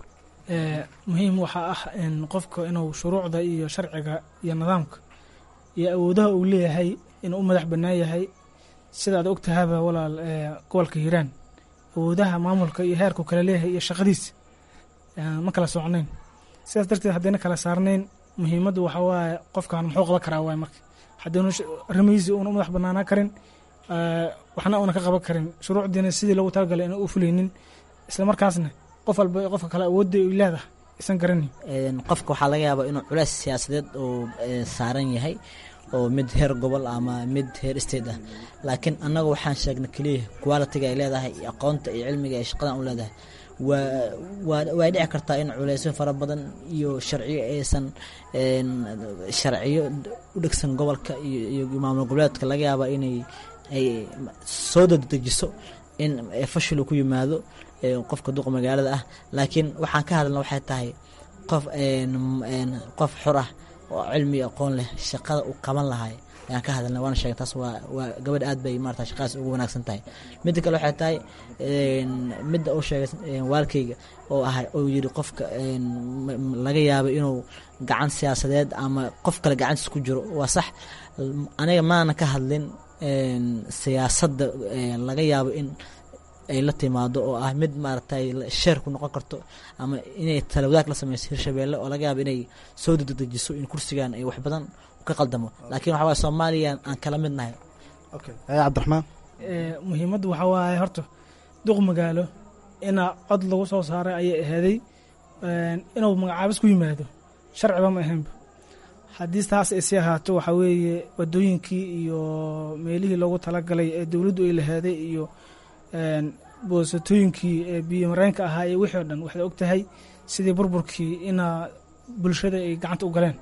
Speaker 18: muhiim waxaa ah in qofka inuu shuruucda iyo sharciga iyo nidaamka iyo awoodaha uu leeyahay inuu u madax bannaan yahay sidaad og tahaba walaal gobolka hiiraan awoodaha maamulka iyo heerku kala leeyahay iyo shaqadiisa ma kala socnayn sidaas darteed haddayna kala saarnayn muhiimaddu waxaa waaye qofkan muxuu qaban karaa waay marka haddaynu arrimihiisii uuna u madax bannaanaa karin waxna uuna ka qaban karin shuruucdiina sidii loogu talagalay inaan u fulaynin isla markaasna qof walba qofka kale awoodda ay leedahay isan garanin
Speaker 17: qofka waxaa laga yaabaa inuu culays siyaasadeed uu saaran yahay oo mid heer gobol ama mid heer state ah laakiin annaga waxaan sheegnay keliya qualitiga ay leedahay iyo aqoonta iyo cilmiga ay shaqadan u leedahay waa way dhici kartaa in culeysyo fara badan iyo sharciyo aysan sharciyo u dhegsan gobolka iyo maamul goboleedka laga yaabaa inay ay soo dadejiso in fashil uu ku yimaado qofka duqa magaalada ah laakiin waxaan ka hadalna waxay tahay qof qof xor ah oo cilmi aqoon leh shaqada uu qaban lahay ayaan ka hadalnay waana sheegay taas waa waa gabadh aad bay maarata shaqadaas ugu wanaagsan tahay midda kale waxay tahay midda uu sheegay waalkayga oo ahay oo yiri qofka laga yaabo inuu gacan siyaasadeed ama qof kale gacantiis ku jiro waa sax aniga maana ka hadlin siyaasadda laga yaabo in ay la timaado oo ah mid maaragtay sheer ku noqon karto ama inay talawadaag la sameyso hirshabeelle oo laga yaabo inay soo dedejiso in kursigan ay wax badan ka qaldamo laakiin waxa waye soomaaliya aan kala mid nahay
Speaker 16: haye cabdiraxmaan
Speaker 18: muhiimaddu waxaa waaye horta duq magaalo inaa cod lagu soo saaray ayay ahaaday inuu magacaabis ku yimaado sharciba ma ahaynba haddii taas ay sii ahaato waxaa weeye wadooyinkii iyo meelihii loogu talagalay ee dowladdu ay lahaaday iyo boosatooyinkii ee biyo mareenka ahaa iyo wixii o dhan waxaad og tahay sidii burburkii inaa bulshada ay gacanta u galeen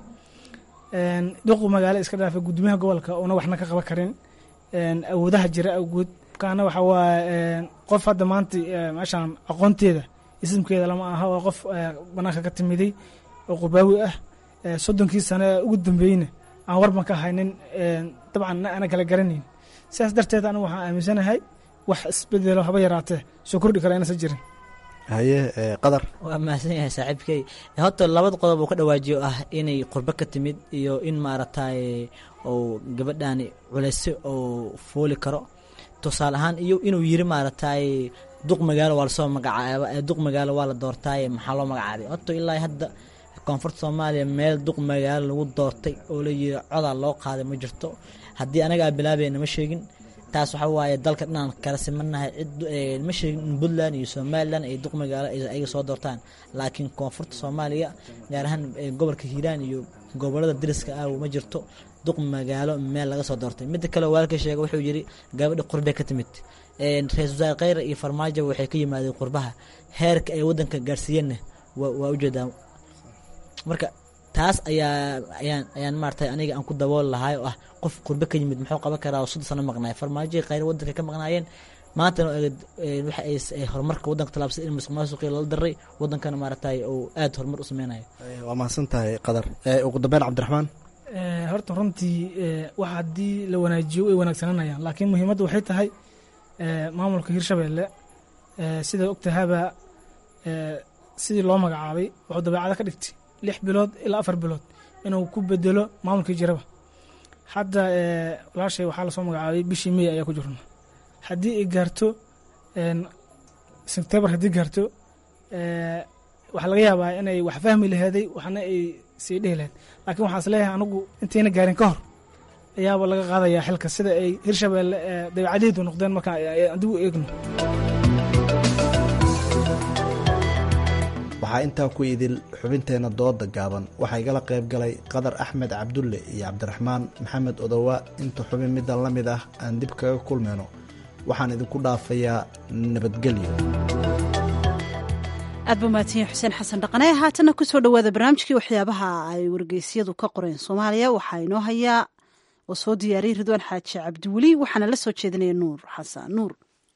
Speaker 18: duqu magaalo iska dhaafay gudoomiyaha gobolka una waxna ka qaban karin awoodaha jira awgood kaana waxa waaye qof hadda maanta meeshaan aqoonteeda ismkeeda lama aha waa qof banaanka ka timiday oo qubaawi ah soddonkii sane ugu dambeeyeyna aan warban ka haynin dabcan ana kala garanayn sidaas darteed anigu waxaan aaminsanahay wax isbedelo haba yaraatee soo kordhi kara inaysan jirin
Speaker 16: haye qadar
Speaker 17: waa mahadsan yahay saaxiibkey horta labada qodob uu ka dhawaajiyo ah inay qurbo ka timid iyo in maaragtay uu gabadhani culayse oo fooli karo tusaale ahaan iyo inuu yiri maaragtay duq magaalo waa lasoo magacaaba duq magaalo waa la doortaaye maxaa loo magacaabay horta ilaa hadda koonfurta soomaaliya meel duq magaalo lagu doortay oo la yiri codaa loo qaaday ma jirto haddii anagaa bilaabayna ma sheegin taas waxa waaye dalka dhinaan kala simanahay cid ma sheegin in puntland iyo somalilan ay duq magaalo ayaga soo doortaan laakiin koonfurta soomaaliya gaar ahaan gobolka hiiraan iyo gobolada dariska ah ma jirto duq magaalo meel laga soo doortay midda kale waalka sheega wuxuu yiri gabadha qurbe ka timid ra-isul wasaare kheyre iyo farmaajo waxay ka yimaadeen qurbaha heerka ay wadanka gaarsiiyeenna waa ujeedaa marka taas ayaa ayaan ayaan maaragtay aniga aan ku dabool lahay oo ah qof qurbe ka yimid muxuu qaban karaa oo soddon sano maqnaay farmaajo kheyre wadanka ka maqnaayeen maantana waxa ay horumarka wadanka talaabsay in musuq maasuqii lala daray wadankana maaragtay uu aad horumar u sameynayo
Speaker 16: waa mahadsan tahay qadar ugu dambeyn cabdiraxmaan
Speaker 18: horta runtii wax haddii la wanaajiyo way wanaagsananayaan laakiin muhiimadda waxay tahay maamulka hirshabeelle sidaa ogtahaba sidii loo magacaabay wuxuu dabeecada ka dhigtay lix bilood ilaa afar bilood inuu ku bedelo maamulkii jiraba hadda walaashay waxaa lasoo magacaabay bishii mey ayaa ku jirna haddii ay gaarto sebtembar haddii gaarto waxaa laga yaabaa inay wax fahmi laheeday waxna ay sii dhihi laheyd laakiin waxaan is leeyahay anigu intayna gaarin ka hor ayaaba laga qaadayaa xilka sida ay hirshabeelle dabeecadaheedu noqdeen markaan adigu eegno
Speaker 16: waxaa intaa ku idil xubinteenna dooda gaaban waxaa igala qayb galay qadar axmed cabdulle iyo cabdiraxmaan maxamed odowa inta xubin middan la mid ah aan dib kaga kulmayno waxaan idinku dhaafayaa nabadgelyo
Speaker 1: aad buu mahadsanyahy xuseen xasan dhaqane haatana kusoo dhowaada barnaamijkii waxyaabaha ay wargeysyadu ka qoreen soomaaliya waxaa inoo hayaa oo soo diyaariyey ridwaan xaaji cabdiweli waxaana la soo jeedinaya nuur xasan nuur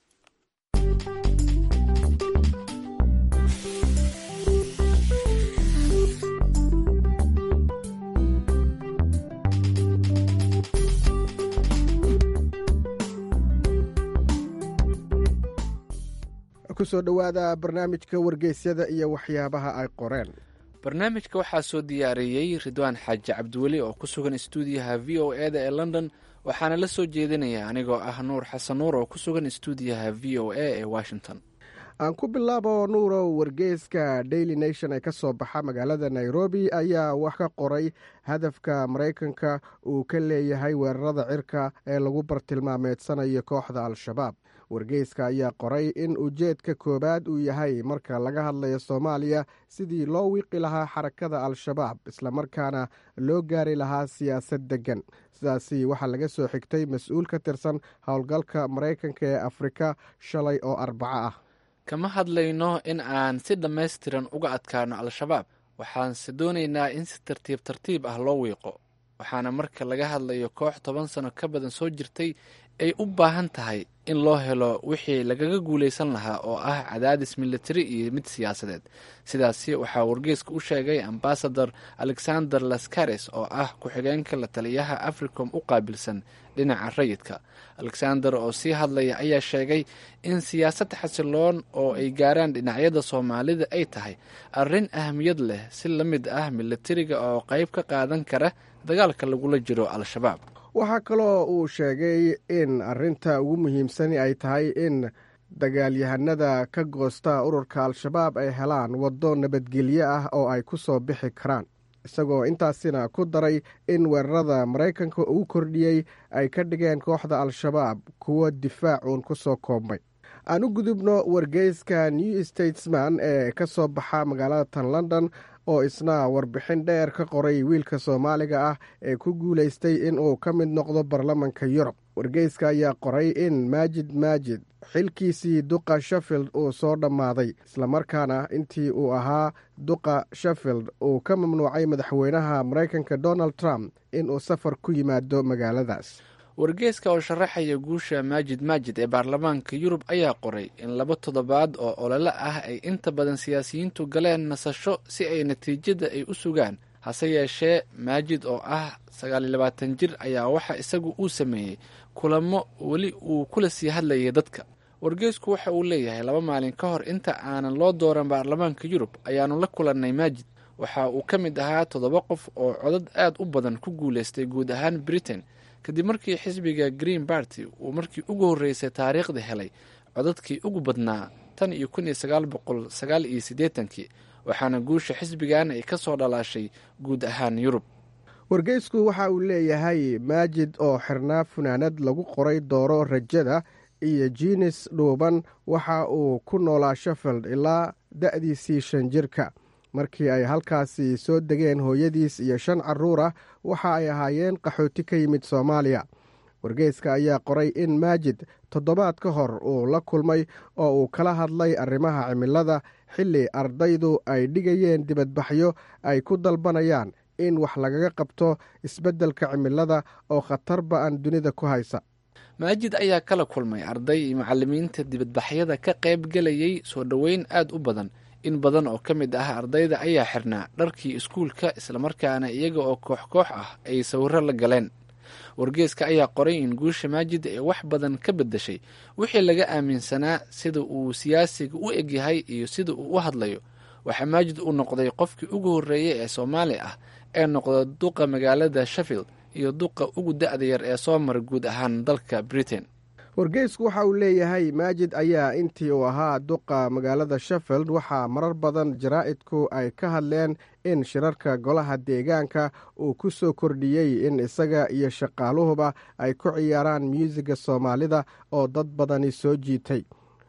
Speaker 19: kusoo dhowaada barnaamijka wargeysyada iyo waxyaabaha ay qoreen
Speaker 7: barnaamijka waxaa soo diyaariyey ridwaan xaaji cabdiweli oo ku sugan istuudiyaha v o e da ee london waxaana la soo jeedinaya anigoo ah nuur xasan nuur oo ku sugan istuudiyaha v o a ee washington
Speaker 19: aan ku bilaabo nuurow wargeyska daily nation ee ka soo baxa magaalada nairobi ayaa wax ka qoray hadafka maraykanka uu ka leeyahay weerarada cirka ee lagu bartilmaameedsanayo kooxda al-shabaab wargeyska ayaa qoray in ujeedka koowaad uu yahay marka laga hadlayo soomaaliya sidii loo wiiqi lahaa xarakada al-shabaab islamarkaana loo gaari lahaa siyaasad deggan sidaasi waxaa laga soo xigtay mas-uul ka tirsan howlgalka maraykanka ee afrika shalay oo arbaco ah
Speaker 7: kama hadlayno in aan si dhammaystiran uga adkaano al-shabaab waxaanse doonaynaa in si tartiib tartiib ah loo wiiqo waxaana marka laga hadlayo koox toban sano ka badan soo jirtay ay u baahan tahay in loo helo wixii lagaga guulaysan lahaa oo ah cadaadis militari iyo mid siyaasadeed sidaasi waxaa wargeeska u sheegay ambasador alexander laskares oo ah ku-xigeenka la taliyaha africom u qaabilsan dhinaca rayidka alexander oo sii hadlaya ayaa sheegay in siyaasad xasiloon oo ay gaaraan dhinacyada soomaalida ay tahay arrin ahmiyad leh si la mid ah militariga oo qayb ka qaadan kara dagaalka lagula jiro al-shabaab
Speaker 19: waxaa kaloo uu sheegay in arrinta ugu muhiimsani ay tahay in dagaalyahanada ka goosta ururka al-shabaab ay helaan waddo nabadgelyo ah oo ay ku soo bixi karaan isagoo intaasina ku daray in weerarada maraykanka uu kordhiyey ay ka dhigeen kooxda al-shabaab kuwo difaacuun ku soo koobmay aan u gudubno wargeyska new statesman ee ka soo baxa magaalada tan london oo isna warbixin dheer ka qoray wiilka soomaaliga ah ee ku guulaystay inuu ka mid noqdo baarlamanka yurub wargeyska ayaa qoray in maajid maajid xilkiisii duqa sheffield uu soo dhammaaday islamarkaana intii uu ahaa duqa sheffield uu ka mamnuucay madaxweynaha maraykanka donald trump inuu safar ku yimaado magaaladaas
Speaker 7: wargeeska oo sharaxaya guusha maajid maajid ee baarlamaanka yurub ayaa qoray in laba toddobaad oo olole ah ay inta badan siyaasiyiintu galeen nasasho si ay natiijada ay u sugaan hase yeeshee maajid oo ah sagaaliyo labaatan jir ayaa waxa isagu uu sameeyey kulamo weli uu kula sii hadlayay dadka wargeysku waxa uu leeyahay laba maalin ka hor inta aanan loo dooran baarlamaanka yurub ayaanu la kulannay maajid waxa uu ka mid ahaa toddoba qof oo codad aad u badan ku guulaystay guud ahaan britain kadib markii xisbiga green barty uu markii ugu horreysay taariikhda helay codadkii ugu badnaa tan iyo kun iyo sagaal boqol sagaal iyo siddeetankii waxaana guusha xisbigan ay ka soo dhalaashay guud ahaan yurub
Speaker 19: wargeysku waxa uu leeyahay maajid oo xirnaa funaanad lagu qoray dooro rajada iyo jiinis dhuuban waxa uu ku noolaa sheffield ilaa da'diisii shan jirka markii ay halkaasi soo degeen hooyadiis iyo shan carruur ah waxa ay ahaayeen qaxooti ka yimid soomaaliya wargeyska ayaa qoray in maajid toddobaad ka hor uu la kulmay oo uu kala hadlay arrimaha cimilada xilli ardaydu ay dhigayeen dibadbaxyo ay ku dalbanayaan in wax lagaga qabto isbeddelka cimilada oo khatar ba-an dunida ku haysa
Speaker 7: maajid ayaa kala kulmay arday iyo macallimiinta dibadbaxyada ka qayb gelayay soo dhoweyn aad u badan in badan oo ka mid ah ardayda ayaa xirnaa dharkii iskuulka islamarkaana iyaga oo koox koox ah ay sawiro la galeen wargeeska ayaa qoray in guusha maajid ay wax badan ka beddeshay wixii laga aaminsanaa sida uu siyaasiga u egyahay iyo sida uu u hadlayo waxaa maajid uu noqday qofkii ugu horreeyey ee soomaali ah ee noqda duqa magaalada sheffield iyo duqa ugu da-da yar ee soo mara guud ahaan dalka britain
Speaker 19: wargeysku waxa uu leeyahay maajid ayaa intii uu ahaa duqa magaalada sheffield waxaa marar badan jaraa'idku ay ka hadleen in shirarka golaha deegaanka uu ku soo kordhiyey in isaga iyo shaqaaluhuba ay ku ciyaaraan myuusiga soomaalida oo dad badani soo jiitay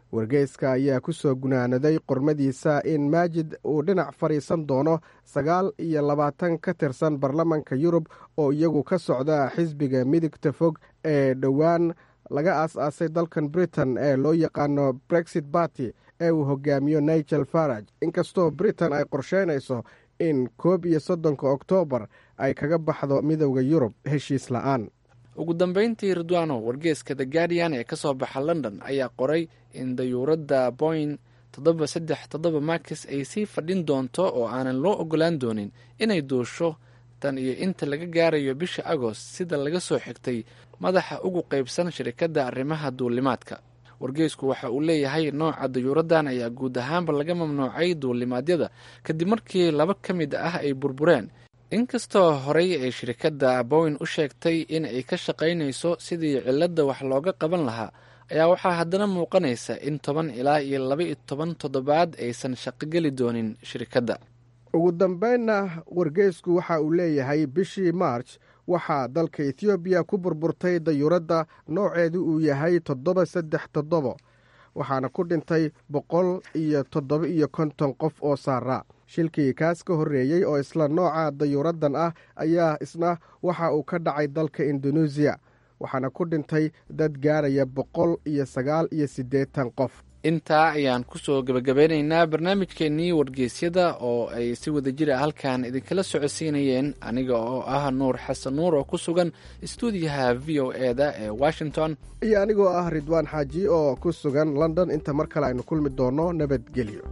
Speaker 19: wargeyska ayaa ku soo gunaanaday qormadiisa in maajid uu dhinac fadhiisan doono sagaal iyo labaatan ka tirsan baarlamanka yurub oo iyagu ka socda xisbiga midigta fog ee dhowaan laga aas-aasay dalkan britain ee loo yaqaano brexit barty ee uu hogaamiyo nigel faraj inkastoo britain ay qorsheynayso in koob iyo soddonka oktoobar ay kaga baxdo midowda yurub heshiis la-aan
Speaker 7: ugu dambeyntii ridwano wargeeska the guardian ee ka soo baxa london ayaa qoray in dayuuradda boing toddoba saddex toddoba markis ay sii fadhin doonto oo aanan loo ogolaan doonin inay duusho tan iyo inta laga gaarayo bisha agost sida laga soo xigtay madaxa ugu qaybsan shirikadda arrimaha duulimaadka wargeysku waxa uu leeyahay nooca dayuuraddan ayaa guud ahaanba laga mamnuucay duulimaadyada kadib markii laba ka mid ah ay burbureen inkastoo horey ay shirikadda bowen u sheegtay in ay ka shaqaynayso sidii cilladda wax looga qaban lahaa ayaa waxaa haddana muuqanaysa in toban ilaa iyo laba iyo toban toddobaad aysan shaqogeli doonin shirikadda
Speaker 19: ugu dambeynna wargeysku waxa uu leeyahay bishii march waxaa dalka ethoobiya ku burburtay dayuuradda nooceedu uu yahay toddoba saddex toddobo waxaana ku dhintay boqol iyo toddoba iyo konton qof oo saara shilkii kaas ka horreeyey oo isla nooca dayuuraddan ah ayaa isna waxa uu ka dhacay dalka indoneesiya waxaana ku dhintay dad gaaraya boqol iyo sagaal iyo siddeetan qof
Speaker 7: intaa ayaan kusoo gebagabeynaynaa barnaamijkeennii wargeysyada oo ay si wada jira halkan idinkala socodsiinayeen aniga oo ah nuur xasan nuur oo ku sugan istuudiyaha v o e da ee washington
Speaker 19: iyo anigoo ah ridwaan xaaji oo ku sugan london inta mar kale aynu kulmi doonno nabadgelyo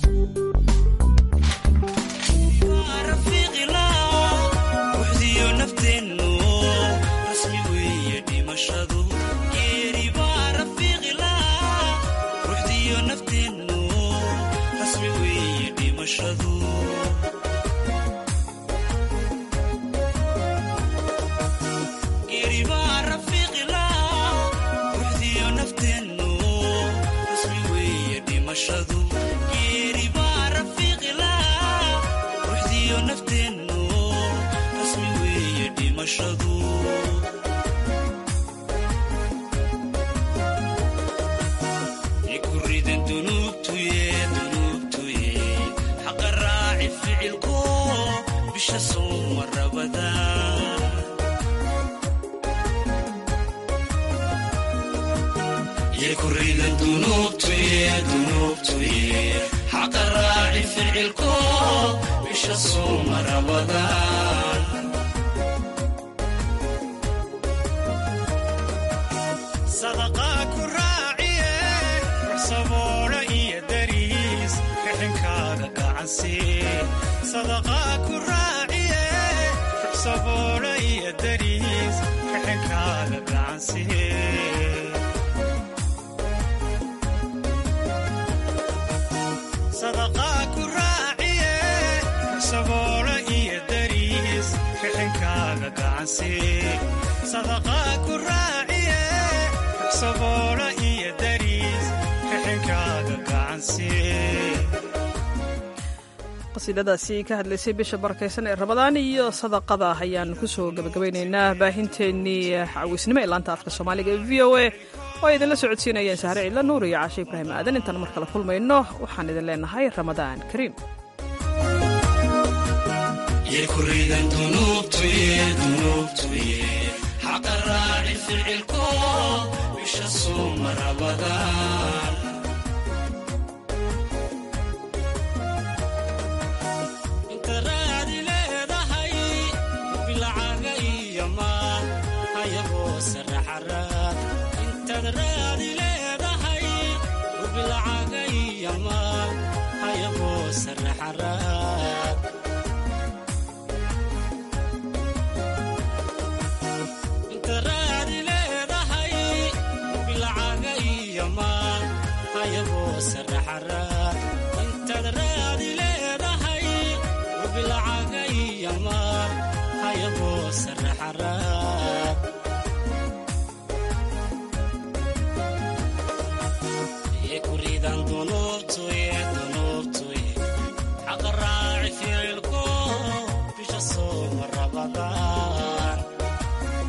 Speaker 2: qasiidadaasi ka hadlaysay bisha barakaysan ee rabadaan iyo sadaqada ayaan kusoo gabagabaynaynaa baahinteennii cawisnimo ee laanta afka soomaaliga ee v o a oo ay idinla socodsiinayeen sahre ciidla nuur iyo caashe ibraahim aadan intaan mar kale kulmayno waxaan idin leenahay ramadaan kariim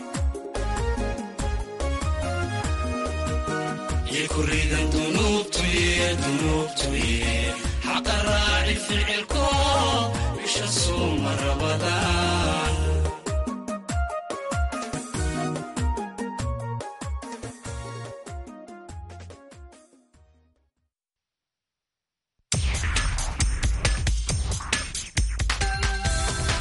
Speaker 20: kuridan dunuubtu dunuubtuye xaqa raaci ficilko bisha suuma rabadaan